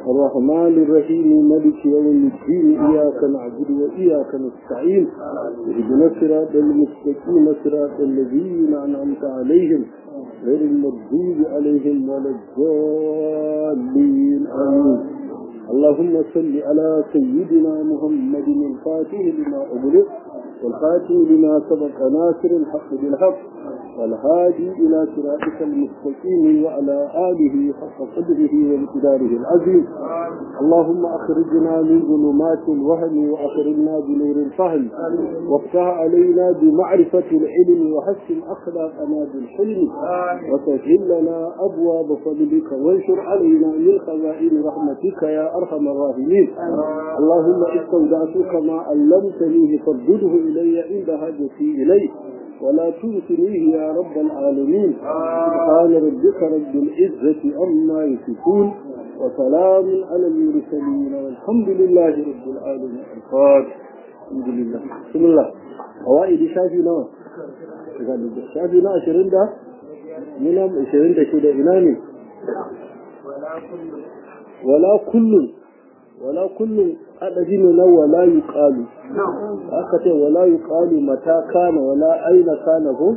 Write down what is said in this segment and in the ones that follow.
الرحمن الرحيم ملك يوم الدين إياك نعبد وإياك نستعين اهدنا الصراط المستقيم صراط الذين أنعمت عليهم غير المغضوب عليهم ولا الضالين آمين اللهم صل على سيدنا محمد الفاتح لما أغلق والخاتم لما سبق ناصر الحق بالحق والهادي إلى صراطك المستقيم وعلى آله حق قدره وامتداره العظيم اللهم أخرجنا من ظلمات الوهم وأخرجنا بنور الفهم وافتح علينا بمعرفة العلم وحسن أخلاقنا بالحلم وسهل لنا أبواب فضلك وانشر علينا من خزائن رحمتك يا أرحم الراحمين اللهم استودعتك ما علمتنيه فردده إلي عند حاجتي إليه ولا تنسنيه يا رب العالمين سبحان ربك رب العزة عما يصفون وسلام على المرسلين والحمد لله رب العالمين الفاتح الحمد لله بسم الله فوائد شافي نوى شافي نوى عشرين ده منهم عشرين ده شده إناني ولا كل ولا كل adadi ne na wala yi ƙalu aka ce wala yi ƙalu mata kana wala aina kana ko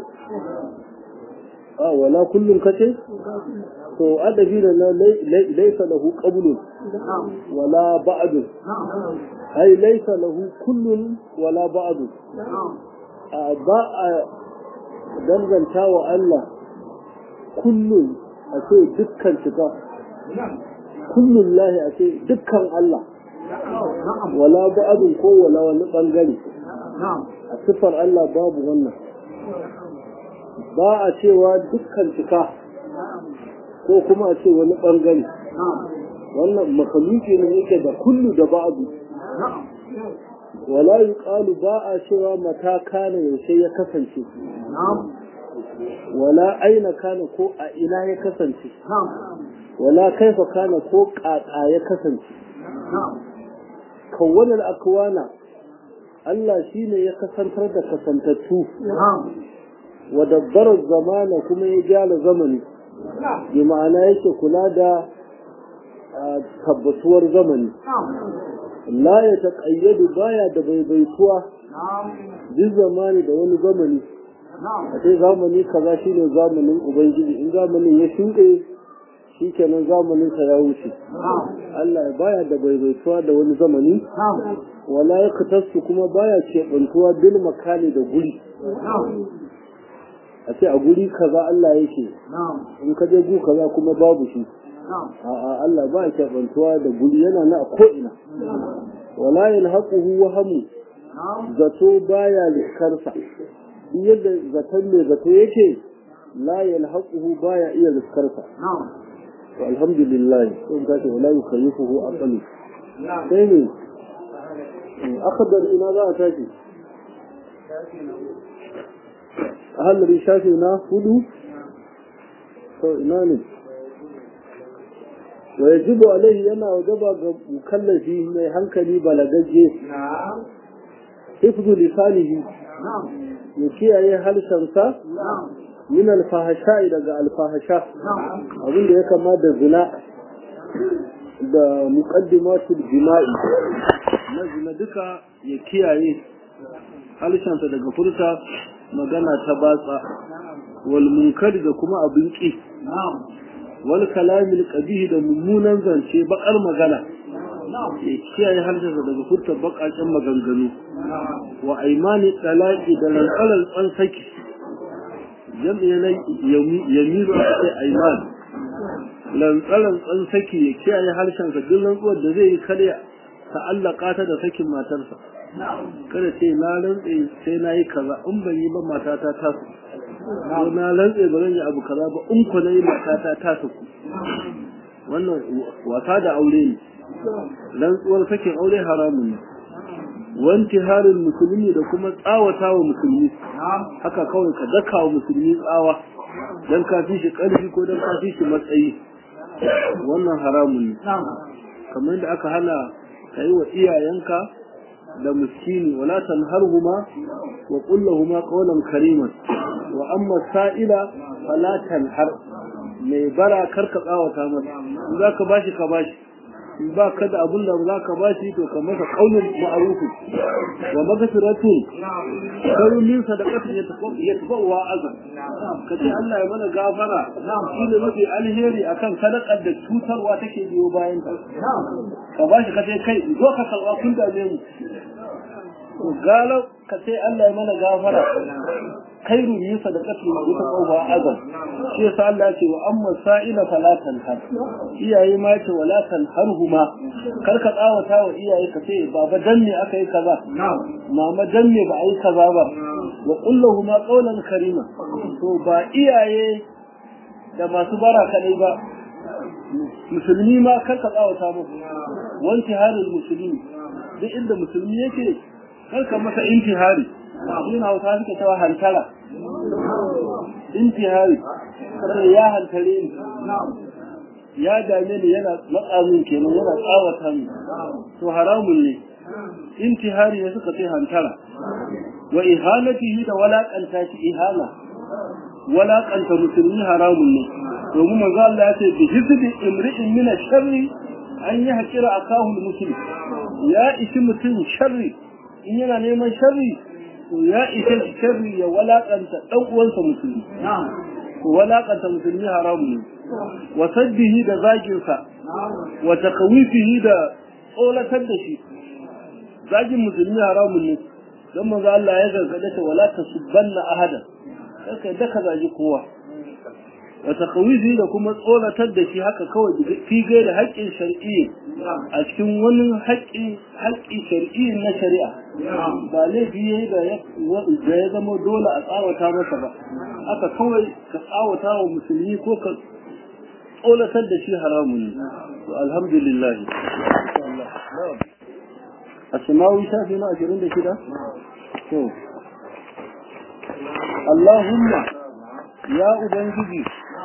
a wala kullum ka ce to adadi ne na laisa lahu qablun wala ba'dun ai laisa lahu kullun wala ba'dun a ba a danganta wa Allah kullun a ce dukkan cika kullun lahi a ce dukkan Allah wala ba'adun ko wala wani bangare a siffar Allah babu wannan ba a cewa dukkan cika ko kuma a ce wani bangare wannan makaluki ne yake da kullu da ba'adu wala yuqalu ba a cewa mata kana yaushe ya kasance wala aina kana ko a ina ya kasance wala kaifa kana ko ƙaƙa ya kasance kawwanar akwana Allah shi ne ya kasantar da kasantattu wa dabbarar zamana kuma ya gyara zamani bi ma'ana yake kula da tabbatuwar zamani la ya taƙayyadu baya da baibaituwa duk zamani da wani zamani a ce zamani kaza shine zamanin ubangiji in zamanin ya shuɗe shi kenan zamaninsa ya wuce Allah baya da baibaituwa da wani zamani wala ya katarsu kuma baya keɓantuwa bil makali da guri a ce a guri kaza Allah yake in ka je gu kaza kuma babu shi a'a Allah ba ya keɓantuwa da guri yana na a ko'ina wala yalhaquhu wahamu zato baya liskarsa duk yadda zaton mai zato yake la yalhaquhu baya iya liskarsa والحمد لله ثم ذاك ولا يخيفه أقل ثاني أخبر إلى ذا تاجي هل رشاشنا هدو إناني ويجب عليه أنا وجب مكلفي من هنكلي بلغجي حفظ لسانه يكي أي هل شمسا min alfahasha daga alfahasha abin da ya kama da zina da muqaddimatul jima'i na zina duka ya kiyaye halishansa daga furta magana ta batsa wal munkar da kuma abin ki wal kalamil qabihi da mummunan zance bakar magana ya kiyaye halishansa daga furta bakaken maganganu wa aimani talaqi da rantsalar tsansaki jam'i na yamiru a ce aiman lantsaran tsan saki ya kiyaye harshensa duk rantsuwar da zai yi karya ta'allaka ta da sakin matarsa kada ce na rantse sai na yi kaza in ban yi ba matata ta su ko na rantse ba zan yi abu kaza ba in ku na yi matata ta su wannan wasa da aure ne rantsuwar sakin aure haramun ne wanti harin musulmi da kuma tsawata wa musulmi haka kawai ka daka wa musulmi tsawa don ka fi shi ƙarfi ko don ka fi shi matsayi wannan haramun ne kamar da aka hana ka yi wa iyayenka da miskini wala tanharhuma wa qul lahumu qawlan kariman wa amma sa'ila fala tanhar mai bara karka tsawata masa in zaka bashi ka bashi ba ka da abin da za ka bashi to ka masa kaunin ma'arufu wa magfiratun kaunin sadaqatin ya tafa ya tafa wa azan ka ce Allah ya mana gafara shi ne mafi alheri akan sadaqar da cutarwa take biyo bayan ta ka bashi ka ce kai zo ka kalwa kun dame mu to galau ka ce Allah ya mana gafara khairu min sadaqati wa taqwa azam shi yasa Allah ya ce wa amma sa'ila fala tanhar iyaye ma ce wala tanharhuma kar ka tsawata wa iyaye ka ce baba dan ne aka yi kaza mama dan ne ba a yi kaza ba wa qul lahumu qawlan karima to ba iyaye da masu bara kadai ba musulmi ma kar ka tsawata musu wanti halin musulmi duk inda musulmi yake kar ka masa intihari yin hausa suke cewa hantara intihari kada ya hantare ni ya dame ni yana matsa min kenan yana tsawata min to haramun ne intihari ne suka ce hantara wa ihanatihi da walakanta shi ihana walakanta musulmi haramun ne domin manzo Allah ya ce bi hizbi imri'in min sharri an yi hakira akahu muslim ya ishi mutum sharri in yana neman sharri to ya ishe shi sharri ya walakanta dan uwansa musulmi ko walakanta musulmi haramu ne wa saddihi da zagin sa wa takawifihi da tsolatar da shi zagin musulmi haramu ne dan manzo Allah ya gargade ta wala tasubbanna ahada kai da ka zagi kowa wa takawifihi da kuma tsolatar da shi haka kawai fi da haƙƙin shar'i a cikin wani haƙƙi haƙƙi shar'i na shari'a ba laifi yayi da ya zama dole a tsawata masa ba haka kawai ka tsawata wa musulmi ko ka tsolatar da shi haramun ne to alhamdulillah asmawi shafi na ashirin da shida to Allahumma ya ubangiji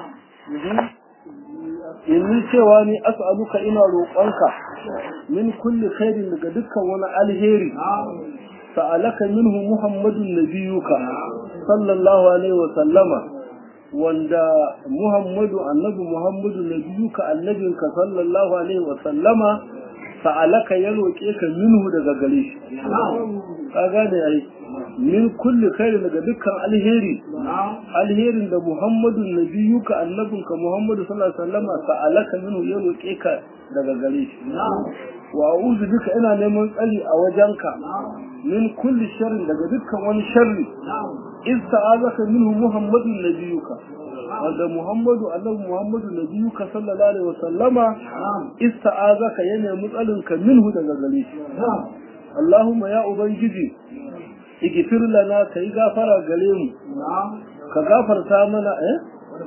inni cewa ni as'aluka ina roƙonka min kulli khairin daga dukkan wani alheri sa'alaka minhu muhammadun nabiyuka sallallahu alaihi wa sallama wanda muhammadu annabi muhammadu nabiyuka annabinka sallallahu alaihi wa sallama sa'alaka ya roƙe ka minhu daga gare shi ka gane ai min kulli khairin daga dukkan alheri alherin da muhammadu nabiyuka annabinka muhammadu sallallahu alaihi wasallama sa'alaka minhu ya roƙe ka daga gare shi wa a'udhu bika ina neman tsari a wajenka min kulli sharrin daga dukkan wani sharri in sa'alaka minhu muhammadu nabiyuka wanda muhammadu annabi muhammadu nabiyuka sallallahu alaihi wasallama ista'azaka ya nemi tsarinka minhu daga gare shi Allahumma ya ubangiji igifir lana ka yi gafara gare mu ka gafarta mana eh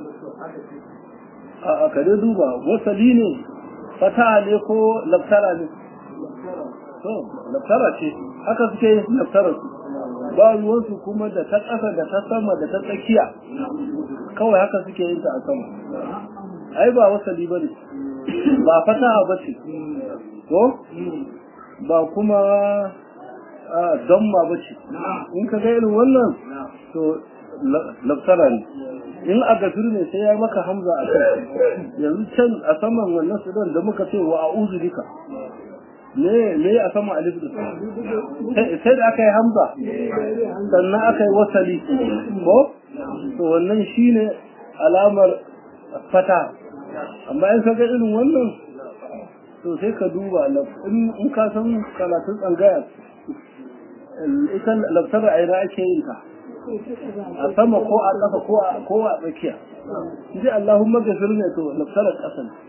a ka dai duba wasali ne fata ne ko laftara ne to laftara ce haka suke yin laftara su ba ruwansu kuma da ta ƙasa da ta sama da ta tsakiya kawai haka suke yin ta a sama ai ba wasali ba ne ba fataha ba ce ko ba kuma don ma ba ce in ka ga irin wannan to laftara ne in a gafir ne sai ya maka hamza a kai yanzu can a saman wannan sudan da muka ce wa a'udhu bika ne ne a saman alif da sai da aka yi hamza sannan aka yi wasali ko to wannan shine alamar fata amma in ka ga irin wannan to sai ka duba in ka san karatun tsangaya ita laftara a ina ake yin ta a sama ko a ƙasa ko a tsakiya ji Allahumma gafir ne to laftarar ƙasa ne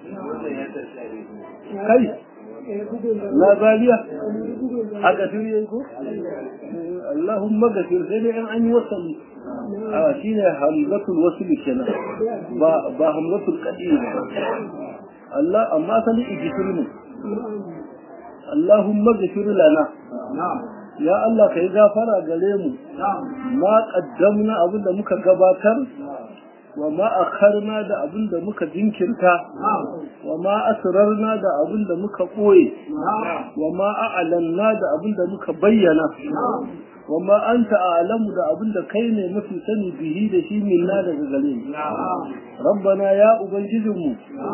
kai na zaliya a gafir yayi ko Allahumma gafir sai dai in an yi wasali a shine hamzatul wasli kenan ba ba hamzatul qadi ba Allah amma sani igifir ne Allahumma gafir lana ya Allah ka yi gafara gare mu ma qaddamna abin da muka gabatar wa ma akharna da abin da muka jinkirta wa ma asrarna da abin da muka ɓoye wa ma a'lanna da abin da muka bayyana wa ma anta a'lamu da abin da kai ne mafi sani bihi da shi minna daga gare mu rabbana ya ubangijinmu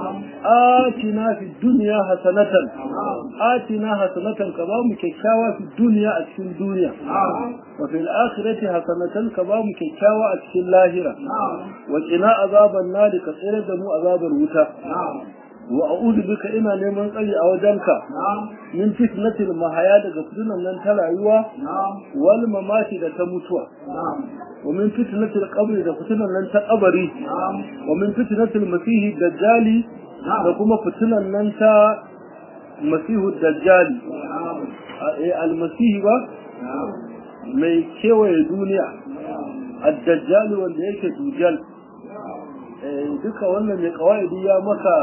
atina fi dunya hasanatan atina hasanatan ka ba mu kyakkyawa fi dunya a cikin duniya wa fil akhirati hasanatan ka ba mu kyakkyawa a cikin lahira wa qina azaban nar ka tsere da mu azabar wuta wa a'udhu bika ina neman tsari a wajenka min fitnatil mahaya daga fitinan nan ta rayuwa wal mamati da ta mutuwa wa min fitnatil qabri da fitinan nan ta kabari wa min fitnatil masihi dajjali da kuma fitinan nan ta masihu dajjali eh almasihi ba mai kewaye duniya ad-dajjal wanda yake dujal duka wannan mai kawaidi ya maka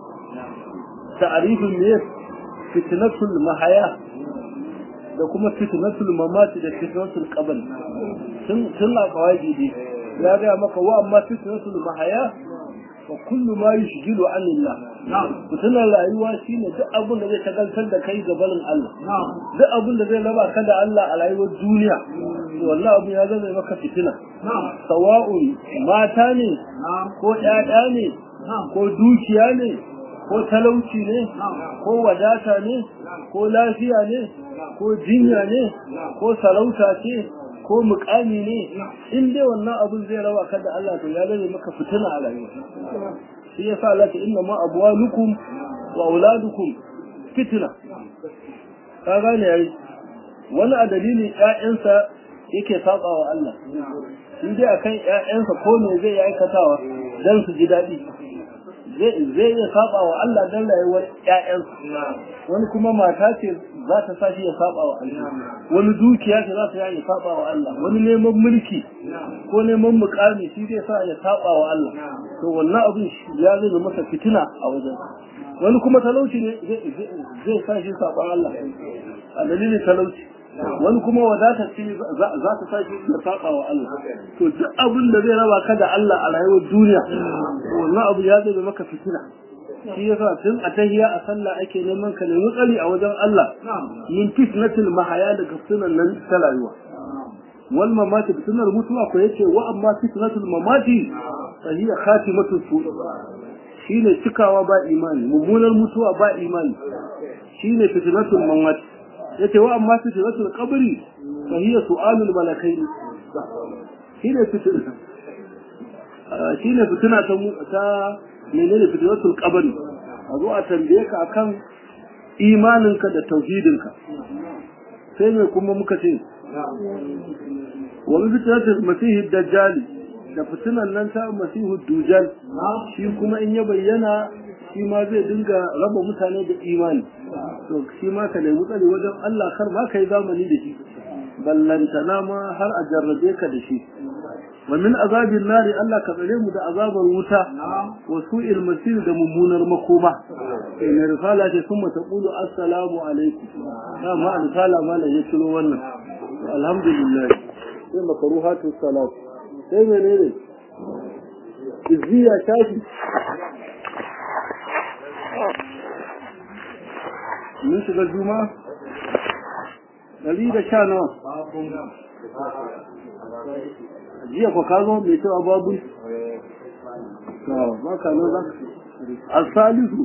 ta'arifin ne fitnatul mahaya da kuma fitnatul mamati da fitnatul qabr sun sun la qawaidi ne ya ga maka wa amma fitnatul mahaya wa kullu ma yushghilu an Allah fitnar rayuwa shine duk abin da zai tagaltar da kai gabanin Allah duk abin da zai raba ka da Allah a rayuwar duniya to wallahi abin ya zama maka fitina sawa'un mata ne ko ƴaƴa ne ko dukiya ne ko talauci ne ko wadata ne ko lafiya ne ko jinya ne ko sarauta ce ko mukami ne in dai wannan abin zai rawa ka da Allah to ya zame maka fitina a rayuwa shi yasa Allah ta inna ma abwalukum wa auladukum fitna ka gane yayi wani a dalilin ƴaƴansa yake saba wa Allah in dai akan ƴaƴansa ko me zai aikatawa dan su ji daɗi zai iya saba wa Allah dan rayuwar ƴaƴansa wani kuma mata ce za ta sa shi ya saba wa Allah wani dukiya ce za ta yi saba wa Allah wani neman mulki ko neman mukami shi zai sa ya saba wa Allah to wannan abin ya zai masa fitina a wajen wani kuma talauci ne zai sa shi saba Allah a dalilin talauci wani kuma wadata ce za ta sa shi ya saba wa Allah to duk abin da zai raba ka da Allah a rayuwar duniya wannan abu ya zai maka fitina shi yasa tun a tahiya a sallah ake neman ka nemi tsari a wajen Allah min fitnatil mahaya daga fitinan nan ta rayuwa wal mamati fitnar mutuwa ko yace wa amma fitnatul mamati fa hiya khatimatu su shine cikawa ba imani mummunar mutuwa ba imani shine fitnatul mamati yace wa amma fitnatul qabri fa hiya su'alul malakain shine fitna shine fitina ta ta menene fitnatul qabri a zo a tambaye ka akan imaninka da tauhidinka sai ne kuma muka ce wa min fitnatul masih dajjal da fitinan nan ta masihu dujal shi kuma in ya bayyana shi ma zai dinga raba mutane da imani to shi ma ka nemi tsari wajen Allah kar ma kai zamani da shi ballantana ma har a jarrabe ka da shi wa min azabin nari Allah ka tsare mu da azabar wuta wa su'il masir da mummunar makoma in risala ce kuma ta qulu assalamu alaikum dama risala ma ya ciro wannan alhamdulillah sai makaruhatu salat sai menene izziya tashi mun shiga juma ɗari da sha nawa jiya ko ka zo mai cewa babu ba ka nan za ka asalisu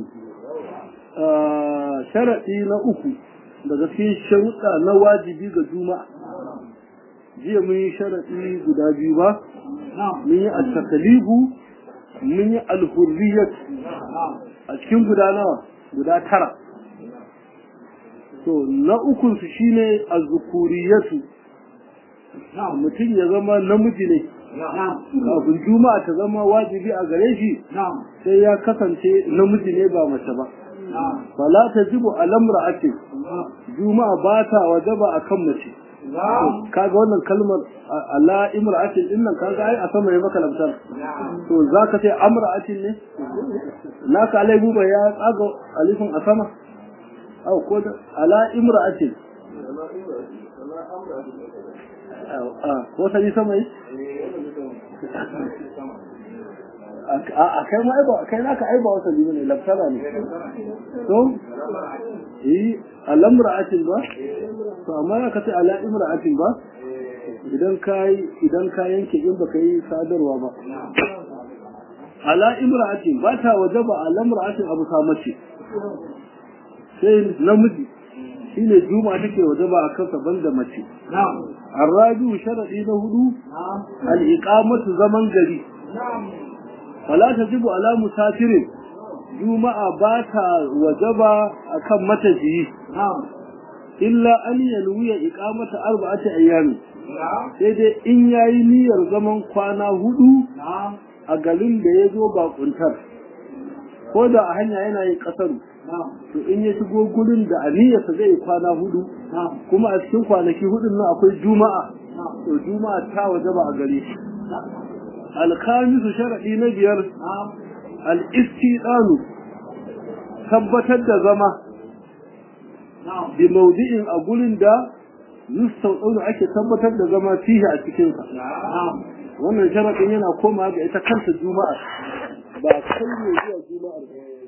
sharaɗi na uku daga cikin sharuɗa na wajibi ga juma'a jiya mun yi sharaɗi guda biyu ba mun yi al-takalibu mun yi al-hurriyat a cikin guda nawa guda tara to na ukun su shine az-zukuriyatu mutum ya zama namiji ne kafin juma'a ta zama wajibi a gare shi sai ya kasance namiji ne ba mace ba fala tajibu al-imra'ati juma'a ba ta wajaba akan mace kaga wannan kalmar ala imra'atin din nan kaga ai a sama ya maka lamtar to zaka ce amra'atin ne naka alai buba ya tsaga alifin a sama au ko da ala imra'atin ko sai sama yi a kai ma aiba kai naka aiba wasa liman ne laftara ne to yi alamra'atin ba to amma ya kace ala imra'atin ba idan kai idan ka yanke in baka yi sadarwa ba ala imra'atin ba ta wajaba ala imra'atin abu sa mace sai namiji shine juma'a take wajaba a kansa banda mace الرابع شرعي نهدو الإقامة زمن gari. فلا تجب على مسافر juma'a ba ta wajaba akan matafiyi illa an yanwiya iqamata arba'ati ayyami sai dai in yayi niyyar zaman kwana hudu a garin da ya zo bakuntar ko da a hanya yana yin kasaru to in ya shigo gurin da aniyarsa zai kwana hudu kuma a cikin kwanaki hudun nan akwai juma'a to juma'a ta wajaba a gare shi alkhamisu sharadi na biyar al-istidanu tabbatar da zama bi maudi'in a gurin da yustauɗaunu ake tabbatar da zama fihi a cikinsa wannan sharadin yana koma ga ita kanta juma'a ba kai ne zuwa juma'ar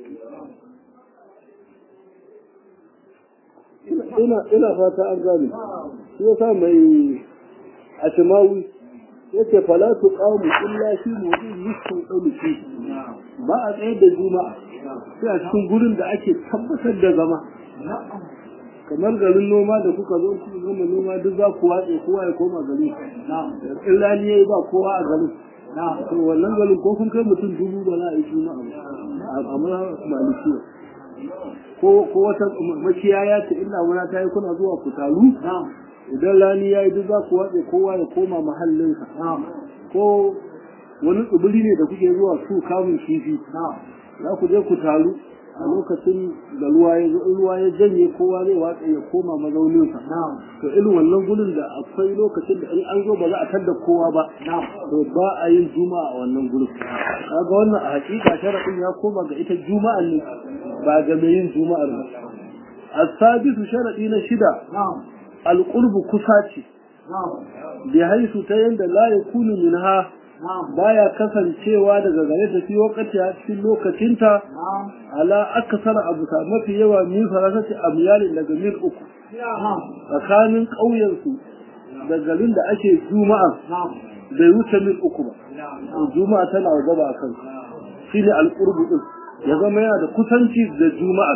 ina ina fata an gane shi yasa mai ashimawi yace fala tuqamu illa fi mawdu'in yustauɗaunu fihi ba a tsaye da juma'a sai a cikin gurin da ake tabbatar da zama kamar garin noma da kuka zo ku gama noma duk za ku watse kowa ya koma gari in rani yayi ba kowa a garin to wannan garin ko kun kai mutum dubu ba za a yi suna amma malikiya ko ko wata makiyaya ce illa muna ta yi kuna zuwa ku taru idan rani yayi duk za ku watse kowa ya koma mahallinsa ko wani tsibiri ne da kuke zuwa su kamun kifi za ku je ku taru a lokacin da ruwa ya ruwa ya janye kowa zai watsa ya koma mazauninsa to irin wannan gurin da akwai lokacin da in an zo ba za a tadda kowa ba to ba a yin juma'a a wannan gurin kaga wannan a hakika sharadin ya koma ga ita juma'a ne ba ga mai yin juma'ar ba as-sadisu sharadi na shida al-qurbu kusaci bi haisu ta yanda la yakunu minha baya kasancewa daga gare ta fi wakati a cikin lokacinta ala akasar abu ta mafi yawa min farasati amyalin daga mil uku tsakanin ƙauyensu da garin da ake juma'a bai wuce mil uku ba juma'a tana gaba a kansu shi ne alƙurbu ɗin ya zama yana da kusanci da juma'a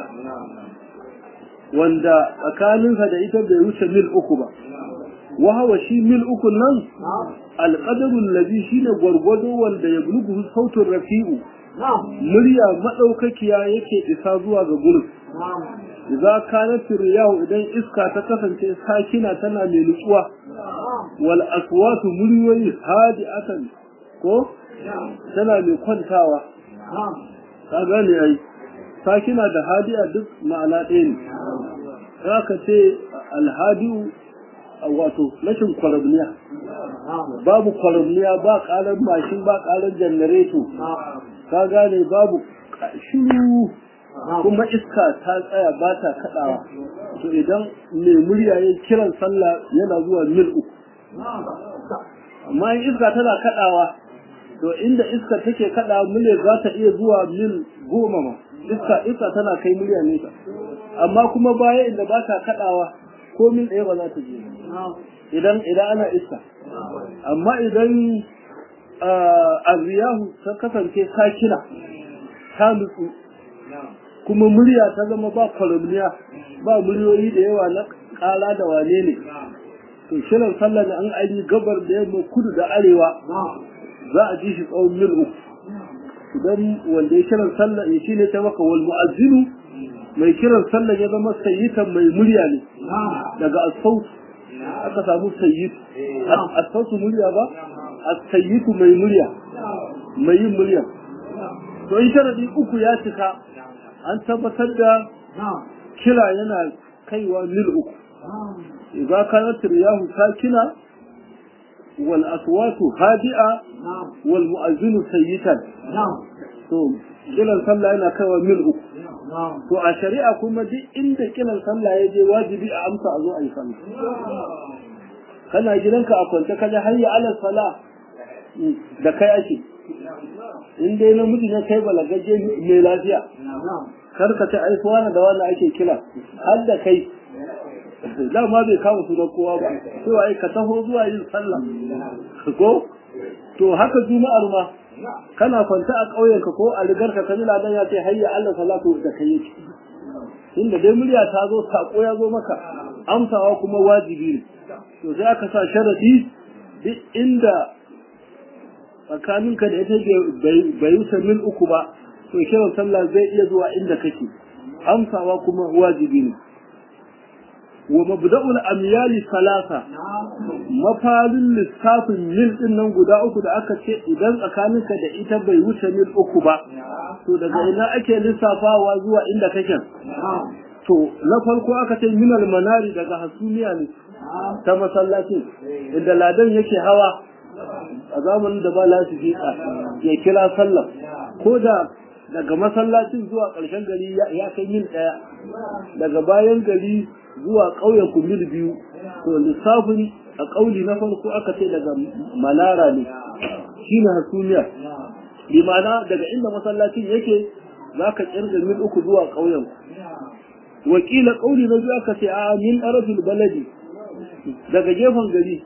wanda tsakaninsa da ita bai wuce mil uku ba wahawa shi mil uku nan alƙadarun labi shi ne gwargwado wanda ya bulugu sautin rafi'u murya maɗaukakiya yake isa zuwa ga gurin za kanat riyahu idan iska ta kasance sakina tana mai nutsuwa wal aswatu muryoyi hadi'atan ko tana mai kwantawa ka gane ai sakina da hadi'a duk ma'ana ɗaya ne za ka ce alhadi'u wato rashin kwarabniya babu kwarabniya ba karar mashin ba karar janareto ka gane babu shiru kuma iska ta tsaya ba ta kaɗawa to idan mai murya ya kiran sallah yana zuwa mil uku amma in iska tana kaɗawa to inda iska take kaɗawa murya za ta iya zuwa mil goma ma iska iska tana kai murya nesa amma kuma baya inda ba ta kaɗawa ko mil ɗaya ba za ta je idan idan ana iska amma idan aziyahu ta kasance sakina ta nutsu kuma murya ta zama ba kwaramniya ba muryoyi da yawa na kala da wane ne to shirin sallah da an ayi gabar da yamma kudu da arewa za a ji shi tsawon mil uku idan wanda ya kiran sallah ya shi ne ta maka wal mu'azzinu mai kiran sallah ya zama sayyitan mai murya ne daga asautu aka samu sayyid asautu murya ba asayyitu mai murya mai yin murya to in sharadi uku ya cika an tabbatar da kira yana kaiwa mil uku idza kanat riyahu sakina wal aswatu hadi'a wal mu'azzinu sayyitan to kiran sallah yana kaiwa mil uku to a shari'a kuma duk inda kiran sallah ya je wajibi a amsa a zo a yi sallah kana gidanka a kwance kaje hayya ala sala da kai ake in dai namiji ne kai balagaje mai lafiya kar ka ta aifuwa da wanda ake kira har da kai dama bai kama sunan kowa ba cewa ai ka taho zuwa yin sallah ko to haka juma'ar ma kana kwanta a ƙauyenka ko a rigarka ka jila dan ya ce hayya Allah salatu da kai yake inda dai murya ta zo sako ya zo maka amsawa kuma wajibi ne to sai aka sa sharadi duk inda tsakaninka da ita bai wuce mil uku ba to kiran sallah zai iya zuwa inda kake amsawa kuma wajibi ne wa mabda'ul amyali salasa mafalin lissafin mil din nan guda uku da aka ce idan tsakaninka da ita bai wuce mil uku ba to daga ina ake lissafawa zuwa inda kake to na farko aka ce minal manari daga hasumiya ne ta masallacin inda ladan yake hawa a zamanin da ba lafi ya kira sallah ko da daga masallacin zuwa ƙarshen gari ya kai mil ɗaya daga bayan gari zuwa ƙauyen ku mil biyu to lissafin a ƙauli na farko aka ce daga manara ne shine hasumiya bi ma'ana daga inda masallacin yake za ka ƙirga mil uku zuwa ƙauyen wakila ƙauli na biyu aka ce a min arafil baladi daga gefen gari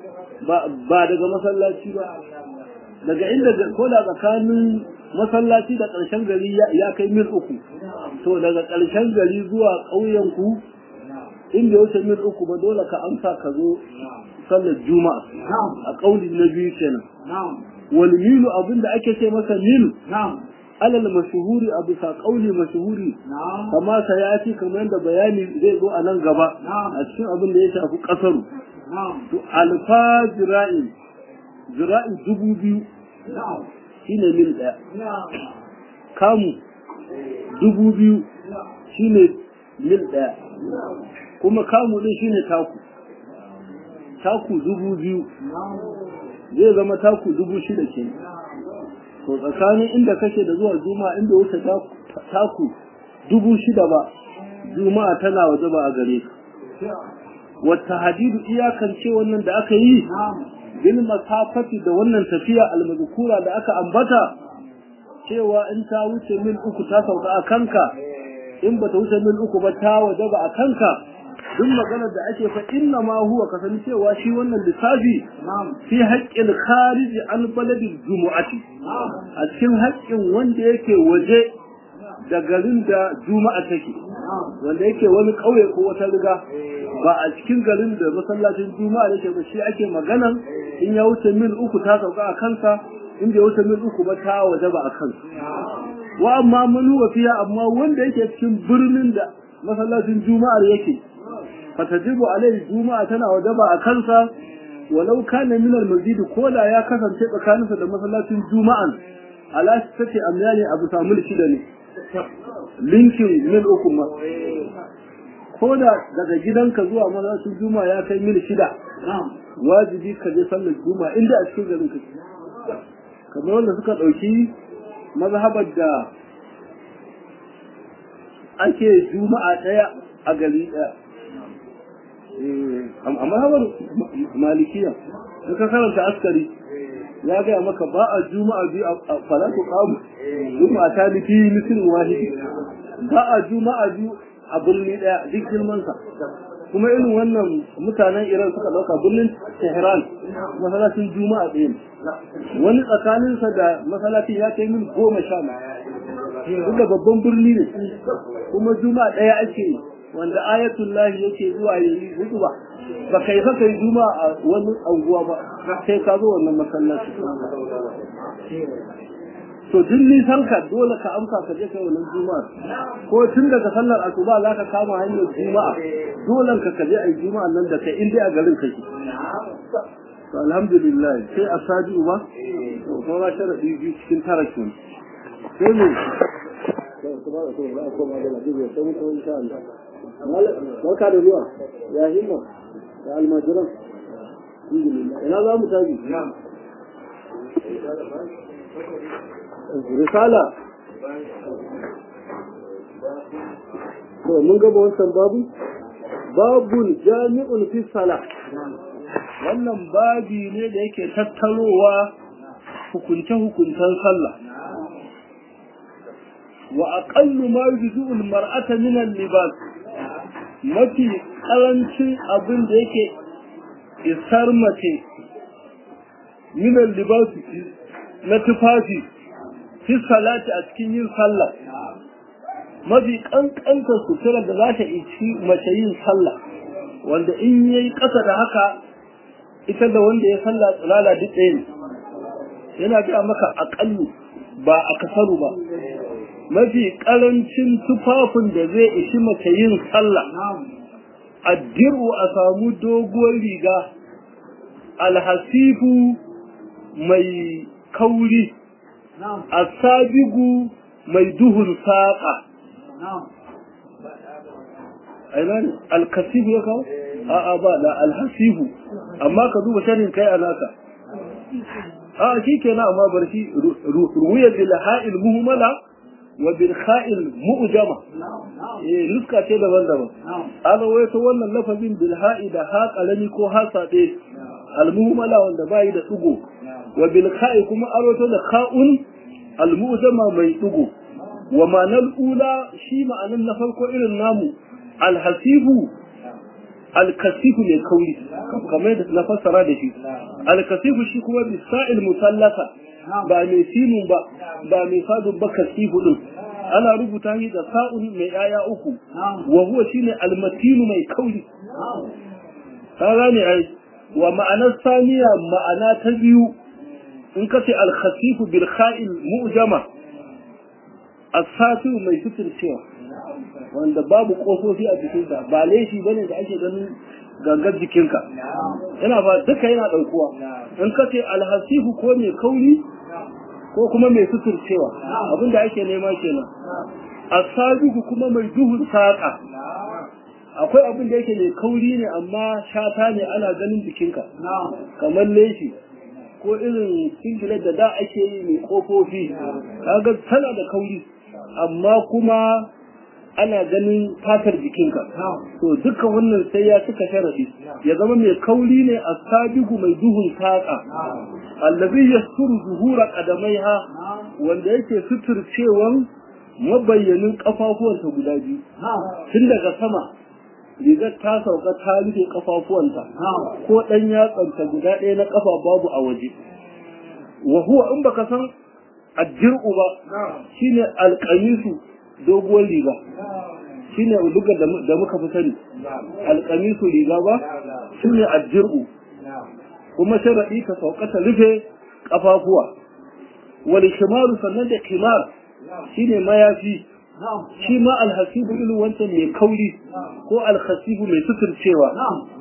ba daga masallaci ba daga inda ko da tsakanin masallaci da ƙarshen gari ya kai mil uku to daga ƙarshen gari zuwa ƙauyen ku inda ya wuce mil uku ba dole ka amsa ka zo sallar juma'a a ƙauli na biyu kenan wal milu abin da ake ce masa mil alal mashuhuri a bisa ƙauli mashuhuri kama sa ya ci kamar yadda bayani zai zo a nan gaba a cikin abin da ya shafi ƙasaru to alfa zira'in zira'in dubu biyu shine mil ɗaya kamu dubu biyu shine mil ɗaya kuma kamu ɗin shine taku taku dubu biyu zai zama taku dubu shida ke to tsakanin inda kake da zuwa juma'a inda wuce taku dubu shida ba juma'a tana waje ba a gare ka wata hadidu iyakance wannan da aka yi bil masafati da wannan tafiya almazkura da aka ambata cewa in ta wuce mil uku ta sauka a kanka in ba ta wuce mil uku ba ta wajaba a kanka duk maganar da ake fa inna ma huwa kasan cewa shi wannan lissafi fi haƙƙin kharij an baladil jumu'ati a cikin haƙƙin wanda yake waje da garin da juma'a take wanda yake wani ƙauye ko wata riga ba a cikin garin da masallacin juma'a yake ba shi ake maganan in ya wuce mil uku ta sauka a kansa in bai wuce mil uku ba ta waje ba a kansa wa amma manu wa fiya amma wanda yake cikin birnin da masallacin juma'ar yake fatajibu alaihi juma'a tana waje ba a kansa walau kana min al-masjid ko da ya kasance tsakaninsa da masallacin juma'an ala tace amyani abu samu shida ne linkin mil uku ma ko da daga gidanka zuwa masallacin juma'a ya kai mil shida wajibi ka je sallar juma'a inda a cikin garin ka kamar wanda suka ɗauki mazhabar da ake juma'a ɗaya a gari ɗaya a mazhabar malikiya suka karanta askari ya gaya maka ba a juma'a biyu a falatu kamu juma'a ta nufi mutum wahidi ba a juma'a biyu a birni ɗaya duk girmansa kuma irin wannan mutanen iran suka ɗauka birnin tehran masalacin juma'a ɗaya wani tsakaninsa da masalacin ya kai min goma sha duk da babban birni ne kuma juma'a ɗaya ake wanda ayatul lahi yake zuwa ya yi hudu ba ba kai fa kai juma'a a wani anguwa ba sai ka zo wannan masallaci to duk nisan ka dole ka amsa ka je kai wannan juma'a ko tun daga sallar asuba za ka kama hanyar juma'a dole ka kaje ai juma'a nan da kai in dai a garin kake to alhamdulillah sai a sadi uba to kuma sharadi biyu cikin tara kin sai ne barka da zuwa ya himma da almajiran ina za mu tafi risala to mun gaba wancan babu babun jami'un fi sala wannan babi ne da yake tattarowa hukunce-hukuncen sallah wa aqallu ma yujzu al mar'ata min al libas mafi karancin abin da yake isar mace min al libas na tufafi fi salati a cikin yin sallah mafi kankanta sutura da za ta ici mace yin sallah wanda in yayi ƙasa da haka ita da wanda ya sallah tsirala duk ɗaya ne yana gaya maka aƙallu ba a kasaru ba mafi ƙarancin tufafin da zai ishi mace yin sallah addiru a samu doguwar riga alhasifu mai kauri asabigu mai duhun saƙa aina ne alkasifu ya kawo a'a ba da alhasifu amma ka duba sharin kai a naka a shi kenan amma bar shi ruwiyar bil ha'il muhmala wa bil kha'il mu'jama eh nuska ce daban-daban an waito wannan lafazin bil ha'i da ha kalami ko ha sade al muhmala wanda bai da dugo wa bil kha'i kuma aroto da kha'un al mu'jama mai dugo wa ma'anar ula shi ma'anar na farko irin namu al hasibu al kasifu ne kauri kamar da na fassara da shi al kasifu shi kuma bisa'il musallaka ba mai sinun ba ba mai sadun ba kasifu din ana rubuta shi da sa'un mai yaya uku wa huwa shine almatinu mai kauri ka gane ai wa ma'anar saniya ma'ana ta biyu in ka ce alkhasifu bil kha'il mu'jama asatu mai cewa wanda babu kofofi a jikinsa ba laifi bane da ake ganin gangar jikinka yana ba duka yana daukuwa in ka ce alhasifu ko mai kauri ko kuma mai suturcewa abinda ake nema kenan asabiku kuma mai duhun saƙa akwai abin da yake mai kauri ne amma shata ne ana ganin jikinka kamar leshi ko irin singlet da da ake yi mai kofofi kaga tana da kauri amma kuma ana ganin fatar jikinka to dukkan wannan sai ya cika sharadi ya zama mai kauri ne a sabigu mai duhun saƙa allazi yasturu zuhura qadamaiha wanda yake suturcewan mabayyanin kafafuwanta guda biyu tun daga sama rigar ta sauka ta rufe kafafuwanta ko dan yatsanta guda ɗaya na kafa babu a waje wa huwa in baka san ajir'u ba shine alqamisu doguwar riga shine uduga da muka fi sani alqamisu riga ba shine ajir'u kuma sharaɗi ta sauka ta rufe kafafuwa wal shimaru sannan da kimar shine mayafi shi ma alhasibu ilu wancan mai kauri ko alhasibu mai suturcewa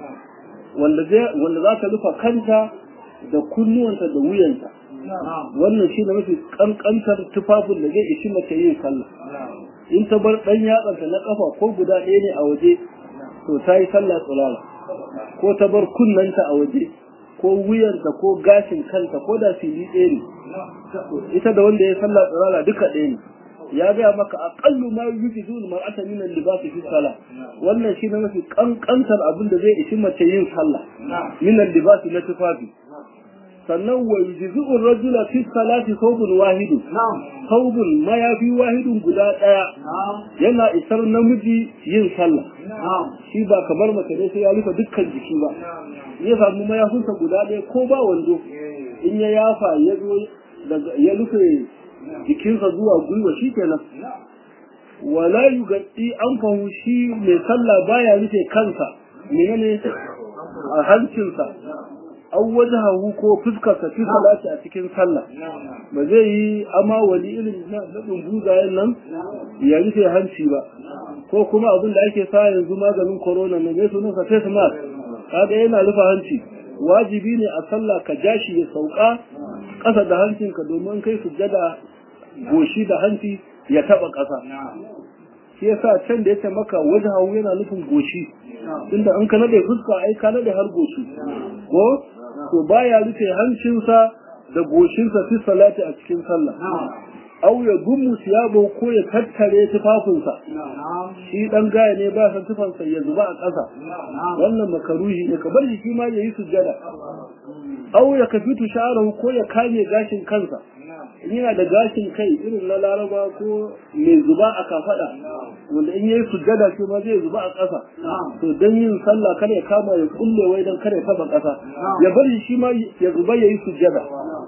wanda za ta rufa kanta da kunnuwanta da wuyanta wannan shi ne mafi kankantar tufafin da zai ishi mace yin sallah in ta bar ɗan yatsanta na ƙafa ko guda ɗaya ne a waje to ta yi sallah tsulala ko ta bar kunnanta a waje ko wuyanta ko gashin kanta ko da fili ɗaya ne ita da wanda ya sallah tsulala duka ɗaya ne ya gaya maka aqallu ma yujidu mar'ata min al-libas fi salah wannan shi ne mafi kankantar abin da zai ishi mace yin sallah min al-libas na tufafi sannan wa yujizu ar-rajula fi salati thawbun wahid thawbun ma ya fi wahidun guda daya yana isar namiji yin sallah shi ba kamar mace ne sai ya rufe dukkan jiki ba ya samu mayafinsa guda ɗaya ko ba wando in ya yafa ya zo ya rufe jikinsa zuwa gwiwa shi kenan wala yugaddi an fahu shi mai sallah baya rufe kansa menene a hancinsa an wajahu ko fuskarsa fi salati a cikin sallah ba zai yi ama wani irin na dumbuzayen nan ya rufe hanci ba ko kuma abin da ake sa yanzu maganin corona ne mai sunansa face mask kaga yana rufe hanci wajibi ne a sallah ka jashi ya sauka ƙasa da hancinka domin kai sujjada goshi da hanci ya taba ƙasa shi yasa can da yace maka wajhahu yana nufin goshi tunda in ka nade fuska ai ka nade har goshi ko to baya rufe hancinsa da goshinsa fi salati a cikin sallah aw ya gumu siyabo ko ya tattare tufafinsa shi dan gaya ne ba san tufansa ya zuba a ƙasa wannan makaruhi ne ka bar shi shi ma yayi sujjada aw ya kafitu sha'arahu ko ya kame gashin kansa yana da gashin kai irin na laraba ko mai zuba a kafada wanda in yayi sujjada shi ma zai zuba a ƙasa to dan yin sallah kar ya kama ya kulle wai dan kar ya taba ƙasa ya bari shi ma ya zuba yayi sujjada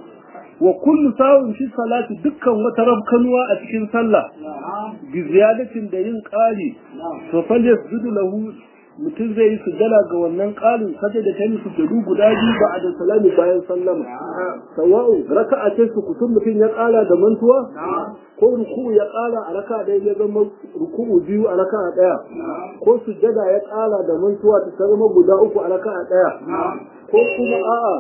wa kullu sawun fi salati dukkan wata rabkanuwa a cikin sallah bi ziyadatin da yin ƙari to fal yasjudu lahu mutum zai yi sujjada ga wannan ƙarin saje da tayi sujjadu guda biyu ba da salami bayan sallama sawa'u raka'a ce su kutum mutum ya ƙara da mantuwa ko ruku'u ya ƙara a raka'a ɗaya ya zama ruku'u biyu a raka'a ɗaya ko sujjada ya ƙara da mantuwa ta zama guda uku a raka'a ɗaya ko kuma a'a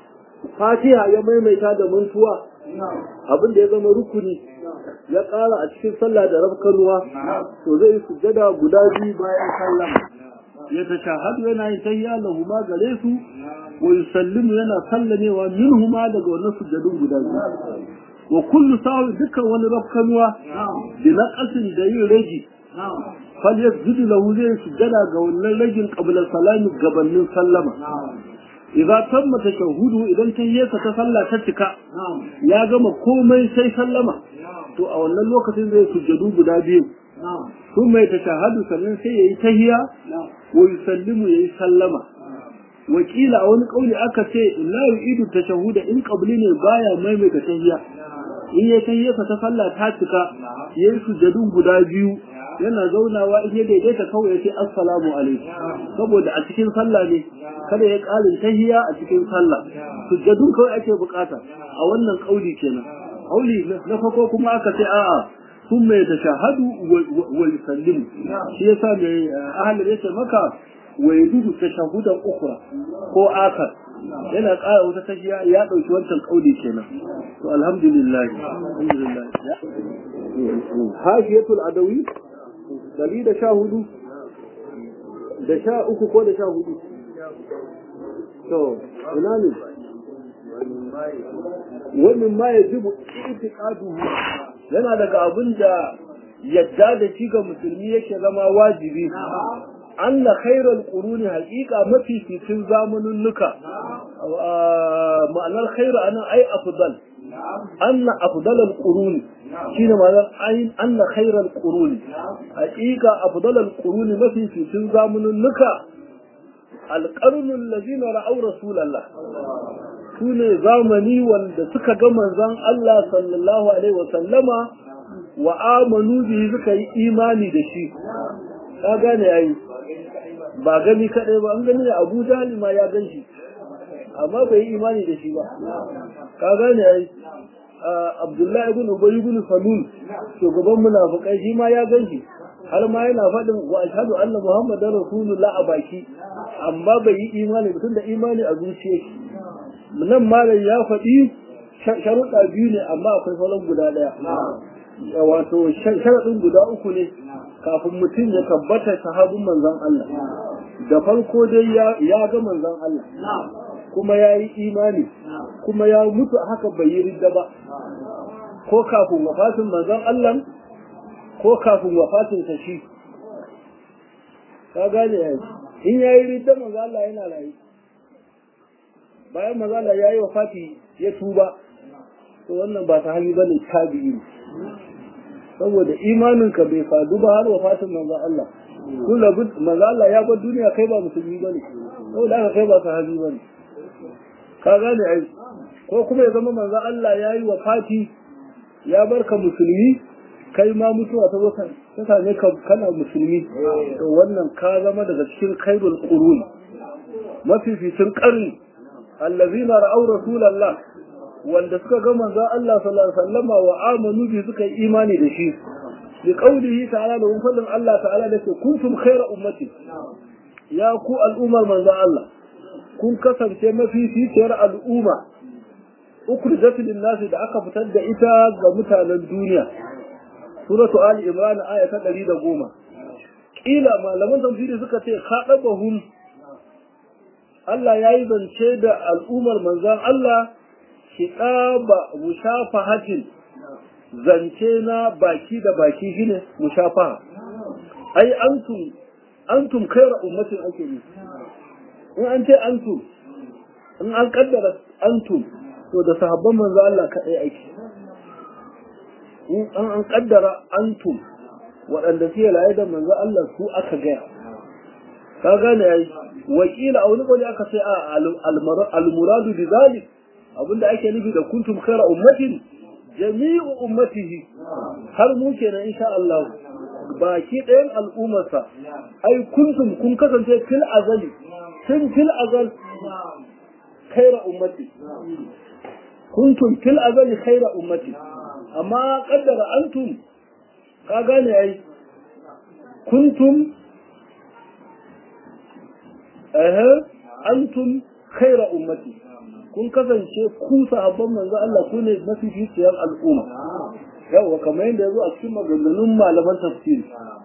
fatiha ya maimaita da mantuwa abin da ya zama rukuni ya ƙara a cikin sallah da rafkanuwa to zai yi sujjada guda biyu bayan sallama ya tashahadu yana yin tahiyya lahu ma gare su wa yusallimu yana sallamewa minhuma daga wannan sujjadun guda biyu wa kullu sawi dukkan wani rafkanuwa bi naqasin da yin rage fal yasjudu lahu zai sujjada ga wannan ragin qabla salami gabanin sallama idza tamma tashahudu idan tahiyyarsa ta sallah ta cika ya gama komai sai sallama to a wannan lokacin zai sujjadu guda biyu sun mai tashahadu sannan sai yayi tahiyya wa yusallimu yayi sallama wakila a wani kauli aka ce la yu'idu tashahuda in qabli ne baya maimaita tahiyya in ya tahiyyarsa ta sallah ta cika yayi sujjadun guda biyu yana zaunawa in ya daidaita kawai ya ce assalamu alaikum saboda a cikin sallah ne kada ya ƙarin tahiya a cikin sallah sujjadun kawai ake bukata a wannan kauli kenan kauli na farko kuma aka ce a'a sun mai tashahadu wa yusallimu shi yasa mai ahalin yace maka wa yadudu tashahudan ukra ko akar yana ƙara wata tahiya ya ɗauki wancan kauli kenan to alhamdulillah alhamdulillah hafiyatul adawi dari da sha hudu da sha uku ko da sha hudu to ina ne wannan ma ya jibu itiqadu yana daga abin da yadda da shi ga musulmi yake zama wajibi anna khairal quruni haqiqa mafi cikin zamanin nuka ma'anar khairu anan ai afdal anna afdalal quruni shine ma'anar ai anna khairal quruni haqiqa afdalal quruni mafi cikin zamanin nuka alqarnul ladina ra'aw rasulallah sune zamani wanda suka ga manzon Allah sallallahu alaihi wa sallama wa amanu bihi suka yi imani da shi ka gane yayi ba gani kadai ba an gani Abu Jahl ma ya gan shi amma bai yi imani da shi ba ka gane yayi Abdullahi ibn Ubay ibn Salul shugaban munafikai shi ma ya gan shi har ma yana faɗin wa ashhadu anna muhammadar rasulullah a baki amma bai yi imani ba tunda imani a zuciya shi nan malam ya faɗi sharuɗa biyu ne amma akwai sauran guda ɗaya wato sharaɗin guda uku ne kafin mutum ya tabbata sahabin manzon Allah da farko dai ya ga manzon Allah kuma ya yi imani kuma ya mutu haka bai yi ridda ba ko kafin wafatin manzon Allah ko kafin wafatin ta shi ka gane ya in ya yi ridda manzon Allah yana rayu bayan manzon Allah ya yi wafati ya tuba to wannan ba ta hali bane tabi'i ne saboda imaninka bai fadu ba har wafatin manzon Allah kun da manzon Allah ya bar duniya kai ba musulmi bane saboda haka kai ba sahabi bane ka gane ai ko kuma ya zama manzon Allah ya yi wafati ya barka musulmi kai ma mutuwa ta zo ta same ka kana musulmi to wannan ka zama daga cikin khairul qurun mafificin qarni allazina ra'aw rasulallah wanda suka ga manzon Allah sallallahu alaihi wasallam wa amanu bi suka yi imani da shi bi qaulihi ta'ala da fadin Allah ta'ala da ke kuntum khayra ummati ya ku al'ummar manzon Allah kun kasance mafi fitiyar al'umma ukhrijat lin nas da aka fitar da ita ga mutanen duniya suratu ali imran aya ta 110 kila malaman tafsiri suka ce khadabahum Allah yayi zance da al'ummar manzon Allah kiɗaba mushafahatin zance na baki da baki shine mushafaha ai antum antum kaira ummatin ake yi in an ce antum in an kaddara antum to da sahabban manzo Allah kaɗai ake in an kaddara antum waɗanda suke laye da manzo Allah su aka gaya ka gane yayi wakila a wani gwani aka sai a almuradu bi zalik abinda ake nufi da kuntum khaira ummatin jami'u ummatihi har mu kenan insha Allah baki ɗayan al'ummarsa ai kuntum kun kasance fil azali tun fil azal khaira ummati kuntum fil azali khaira ummati amma kaddara antum ka gane ai kuntum eh antum khaira ummati kun kasance ku sahabban manzo Allah ku ne mafificiyar al'umma yawa kamar yadda yazo a cikin maganganun malaman tafsiri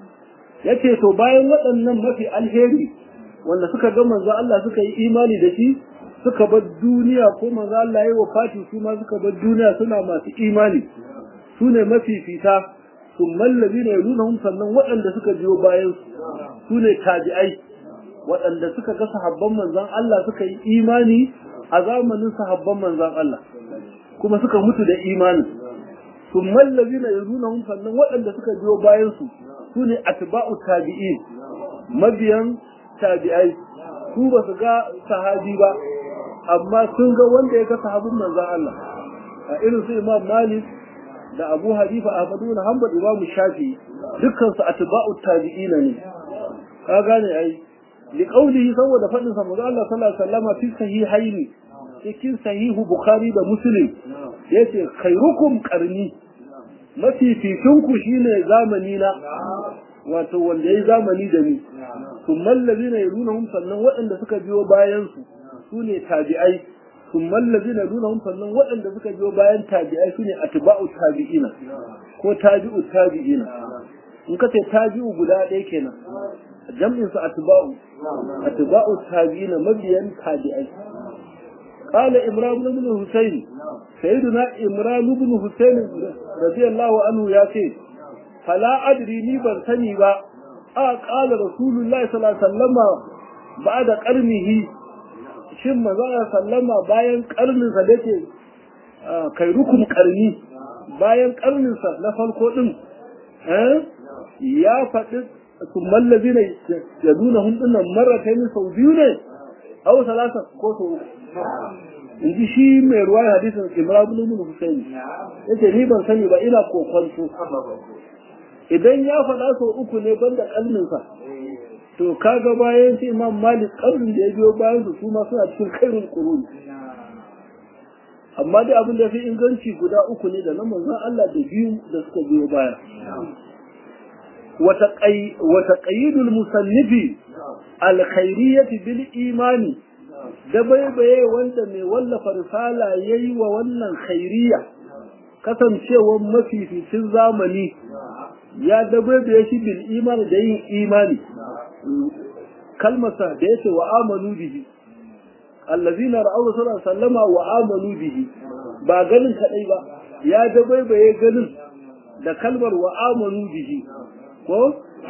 yace to bayan waɗannan mafi alheri wanda suka ga manzo Allah suka yi imani da shi suka bar duniya ko manzo Allah ya wafati su ma suka bar duniya suna masu imani su ne mafifita sun mallabi ne nuna sannan waɗanda suka biyo bayan su ne tabi'ai waɗanda suka ga sahabban manzon Allah suka yi imani a zamanin sahabban manzon Allah kuma suka mutu da imani sun mallabi ne nuna sannan waɗanda suka biyo bayan su su ne atba'u tabi'in mabiyan tabi'ai su ba su ga sahabi ba amma sun ga wanda ya ga sahabin manzon Allah a irin su Imam Malik da Abu Hanifa Ahmadu na Hanbal Imam Shafi dukkan su atba'u tabi'ina ne ka gane ai li qawlihi saboda fadin sa manzo Allah sallallahu alaihi wasallam fi sahihaini cikin sahihu Bukhari da Muslim yace khairukum qarni mafi ku shine zamani na wato wanda yayi zamani da ni thumma allazina yalunhum sannan waɗanda suka biyo bayan su sune tabi'ai thumma allazina yalunhum sannan waɗanda suka biyo bayan tabi'ai sune atba'u tabi'ina ko tabi'u tabi'ina in ka ce tabi'u guda ɗaya kenan jam'in su atba'u atba'u tabi'ina mabiyan tabi'ai قال إمران بن حسين سيدنا إمران بن حسين رضي الله عنه يا سيد فلا أدري ني بن سني با قال رسول الله صلى الله عليه وسلم بعد قرنه shin manzo sallama bayan karnin sa dake kai rukun karni bayan karnin sa na farko din eh ya faɗi kumman lazina ya nuna hundunan marataini sau biyu ne aw salasa ko sau in ji shi mai ruwa hadisin imran ibn husayn yace ni ban sani ba ina kokonto idan ya faɗa sau uku ne banda kalminsa to kaga bayan shi imam malik kalmin da ya biyo bayan su kuma suna cikin kairul qurun amma dai abin da fi inganci guda uku ne da na manzon Allah da biyu da suka biyo baya وتقييد المصنف الخيرية بالإيمان da baibaye wanda mai wallafa risala ya yi wa wannan khairiya kasancewar mafificin zamani ya dabaibaye shi bil imani da yin imani kalmasa da ya ce wa amanu bihi allazina ra'aw sallallahu sallama wa amanu bihi ba ganin kadai ba ya dabaibaye ganin da kalmar wa amanu bihi ko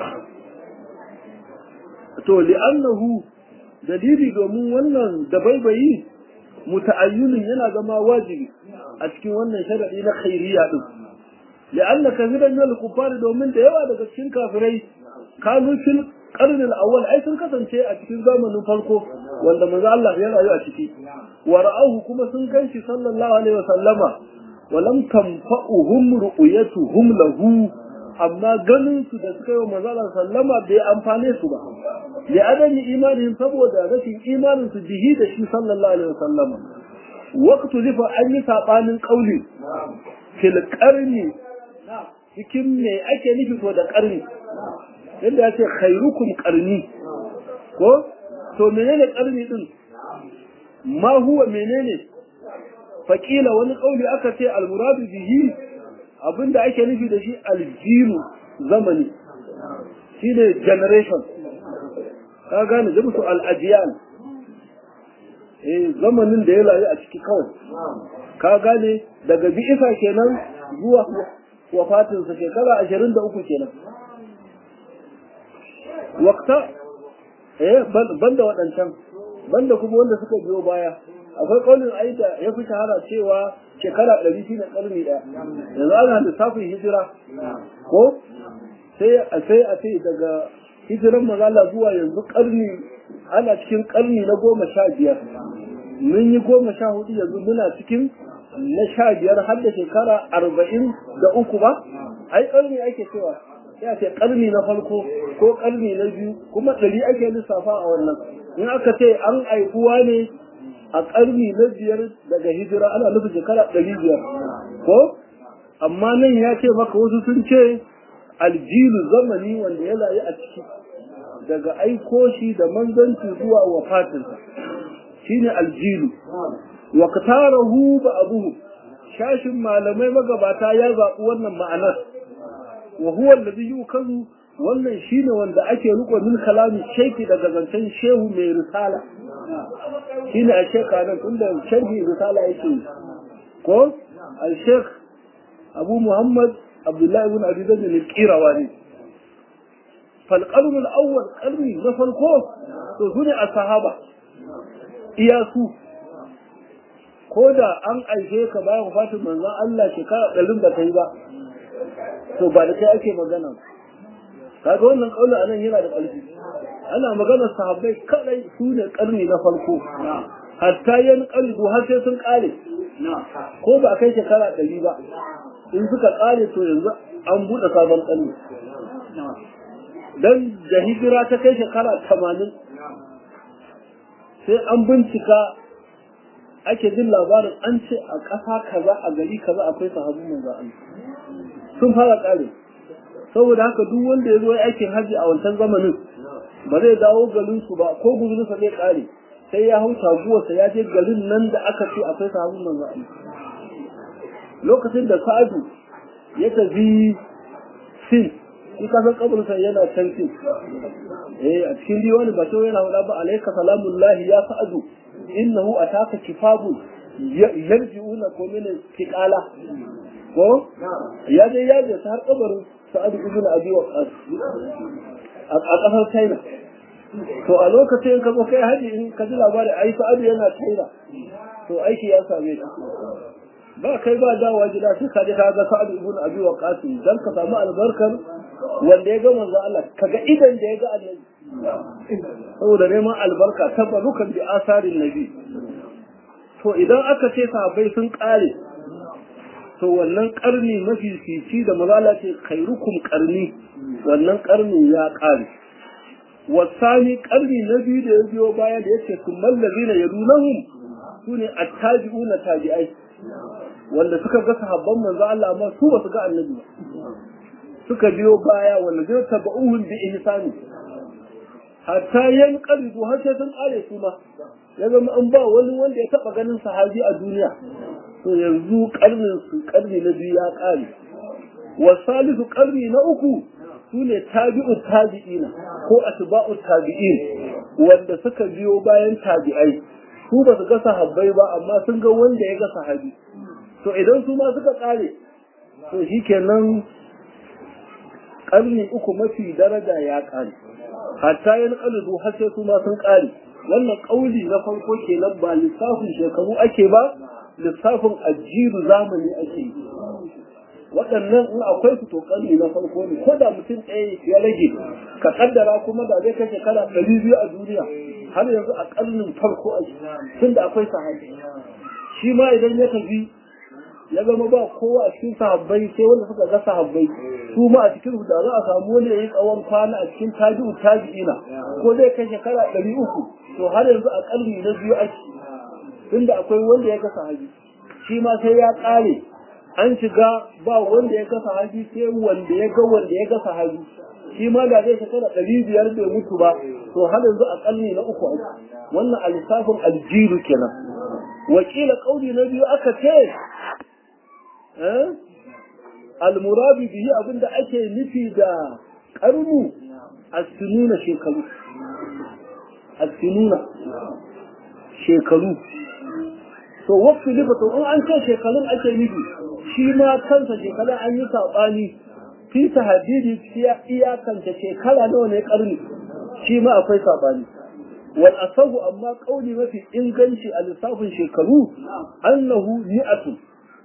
to li'annahu dalili domin wannan da baibayi muta'ayyinin yana zama wajibi a cikin wannan sharadi na khairiyya din li'anna kathiran min al-kuffar domin da yawa daga cikin kafirai kanu fil qarn al-awwal ai sun kasance a cikin zamanin farko wanda manzo Allah ya rayu a ciki wa ra'ahu kuma sun ganshi sallallahu alaihi wa sallama wa lam tanfa'uhum ru'yatuhum lahu amma ganin su da suka yi wa manzala sallama bai amfane su ba da adami imanin saboda rashin imanin su bihi da shi sallallahu alaihi wasallama waqtu lifa an yi sabanin kauli fil qarni cikin me ake nufi to da qarni yadda ya ce khairukum qarni ko to menene qarni din ma huwa menene faƙila wani kauli aka ce al-muradu bihi abinda ake nufi da shi aljiru zamani shi ne generation ka gane zai musu al'ajiyal eh zamanin da ya rayu a ciki kawai ka gane daga bi'isa kenan zuwa wafatinsa shekara ashirin da uku kenan wakta eh banda waɗancan banda kuma wanda suka biyo baya akwai ƙaunin aida ya fi shahara cewa shekara ɗari shi ne ƙarni ɗaya yanzu ana lissafin hijira ko sai a sai a ce daga hijiran mazala zuwa yanzu ƙarni ana cikin ƙarni na goma sha biyar mun yi goma sha hudu yanzu muna cikin na sha biyar har da shekara arba'in da uku ba ai ƙarni ake cewa ya ce ƙarni na farko ko ƙarni na biyu kuma ɗari ake lissafa a wannan in aka ce an aihuwa ne a ƙarni na biyar daga hijira ana nufin shekara ɗari biyar ko amma nan ya ce maka wasu sun ce aljilu zamani wanda ya layi a ciki daga aiko shi da manzanci zuwa wafatinsa shine aljilu wa katarahu ba abuhu shashin malamai magabata ya zaɓi wannan ma'anar wa huwa alladhi yukazu wannan shine wanda ake riko min kalami sheki daga zancen shehu mai risala shine a sheka nan tunda sharhi risala yake ko al shekh abu muhammad abdullahi ibn abi zaid al-qirawani fal qarn al-awwal qarni na farko to sune as-sahaba iyasu ko da an aike ka bayan wafatin manzon Allah shekara ɗarin da kai ba to ba da kai ake magana kaga wannan kaula anan yana da ƙarfi ana magana sahabbai kadai su ne karni na farko hatta yan qalbu har sai sun kare ko ba kai shekara ɗari ba in suka kare to yanzu an buɗe sabon karni dan da hijira ta kai shekara tamanin sai an bincika ake jin labarin an ce a ƙasa kaza a gari kaza akwai sahabin manzo Allah sun fara kare saboda haka duk wanda ya zo aikin haji a wancan zamanin ba zai dawo garin su ba ko guzurinsa zai kare sai ya hau taguwarsa ya je garin nan da aka ce akwai sahabin manzo Allah lokacin da Sa'adu ya tafi Sin shi ka san kabarinsa yana can Sin eh a cikin diwani ba sai yana wada ba alayka salamullahi ya Sa'adu innahu ataka kifabun yarji'una ko min tiqala ko ya je ya je har kabarin Sa'ad ibn Abi Waqqas a kasar China to a lokacin ka zo kai haji in ka ji labari ai Sa'ad yana China to aiki ya same ka ba kai ba dawowa gida sai ka je ka ga Sa'ad ibn Abi Waqqas dan ka samu albarkar wanda ya ga manzo Allah kaga idan da ya ga Annabi saboda neman albarka tabbarukan bi asarin nabi to idan aka ce sahabbai sun kare to wannan karni mafi fici da mazala ce khairukum karni wannan karni ya kare wasani karni na biyu da ya biyo baya da yake kummal ladina yadunahum sune attabi'una tabi'ai wanda suka ga sahabban manzo Allah amma su ba su ga annabi ba suka biyo baya wanda zai tabauhum bi ihsani hatta yan qalibu har sai sun kare su ma ya zama an ba wani wanda ya taba ganin sahabi a duniya to yanzu karnin su karni na biyu ya kare wa salisu karni na uku sune tabi'u tabi'ina ko atba'u tabi'in wanda suka biyo bayan tabi'ai su ba su ga sahabbai ba amma sun ga wanda ya ga sahabi to idan su ma suka kare to shikenan karni uku mafi daraja ya kare hatta yan kaludu har sai su ma sun kare wannan kauli na farko kenan ba lissafin shekaru ake ba lissafin ajiru zamani ake yi waɗannan in akwai su to ƙarni na farko ne ko da mutum ɗaya ya rage ka kaddara kuma da zai kai shekara ɗari biyu a duniya har yanzu a ƙarnin farko a tun da akwai sahabi shi ma idan ya tafi ya zama ba kowa a cikin sahabbai sai wanda suka ga sahabbai su ma a cikin da za a samu wani yayi tsawon kwana a cikin tabi'u tabi'ina ko zai kai shekara ɗari uku to har yanzu a ƙarni na biyu ake tunda akwai wanda ya ga sahabi shi ma sai ya ƙare an shiga ba wanda ya ga sahabi sai wanda ya ga wanda ya ga sahabi shi ma da zai shekara ɗari biyar bai mutu ba to har yanzu a ƙarni na uku ake wannan a lissafin aljiru kenan wakila ƙauli na biyu aka ce almurabi bihi abinda ake nufi da karnu asinuna shekaru asinuna shekaru to wasu liba to in an ce shekarun ake nufi shi ma kansa shekarun an yi saɓani fi ta hadidi iyakanta shekara nawa ne karni shi ma akwai saɓani wal asahu amma kauli mafi inganci a lissafin shekaru annahu ni'atu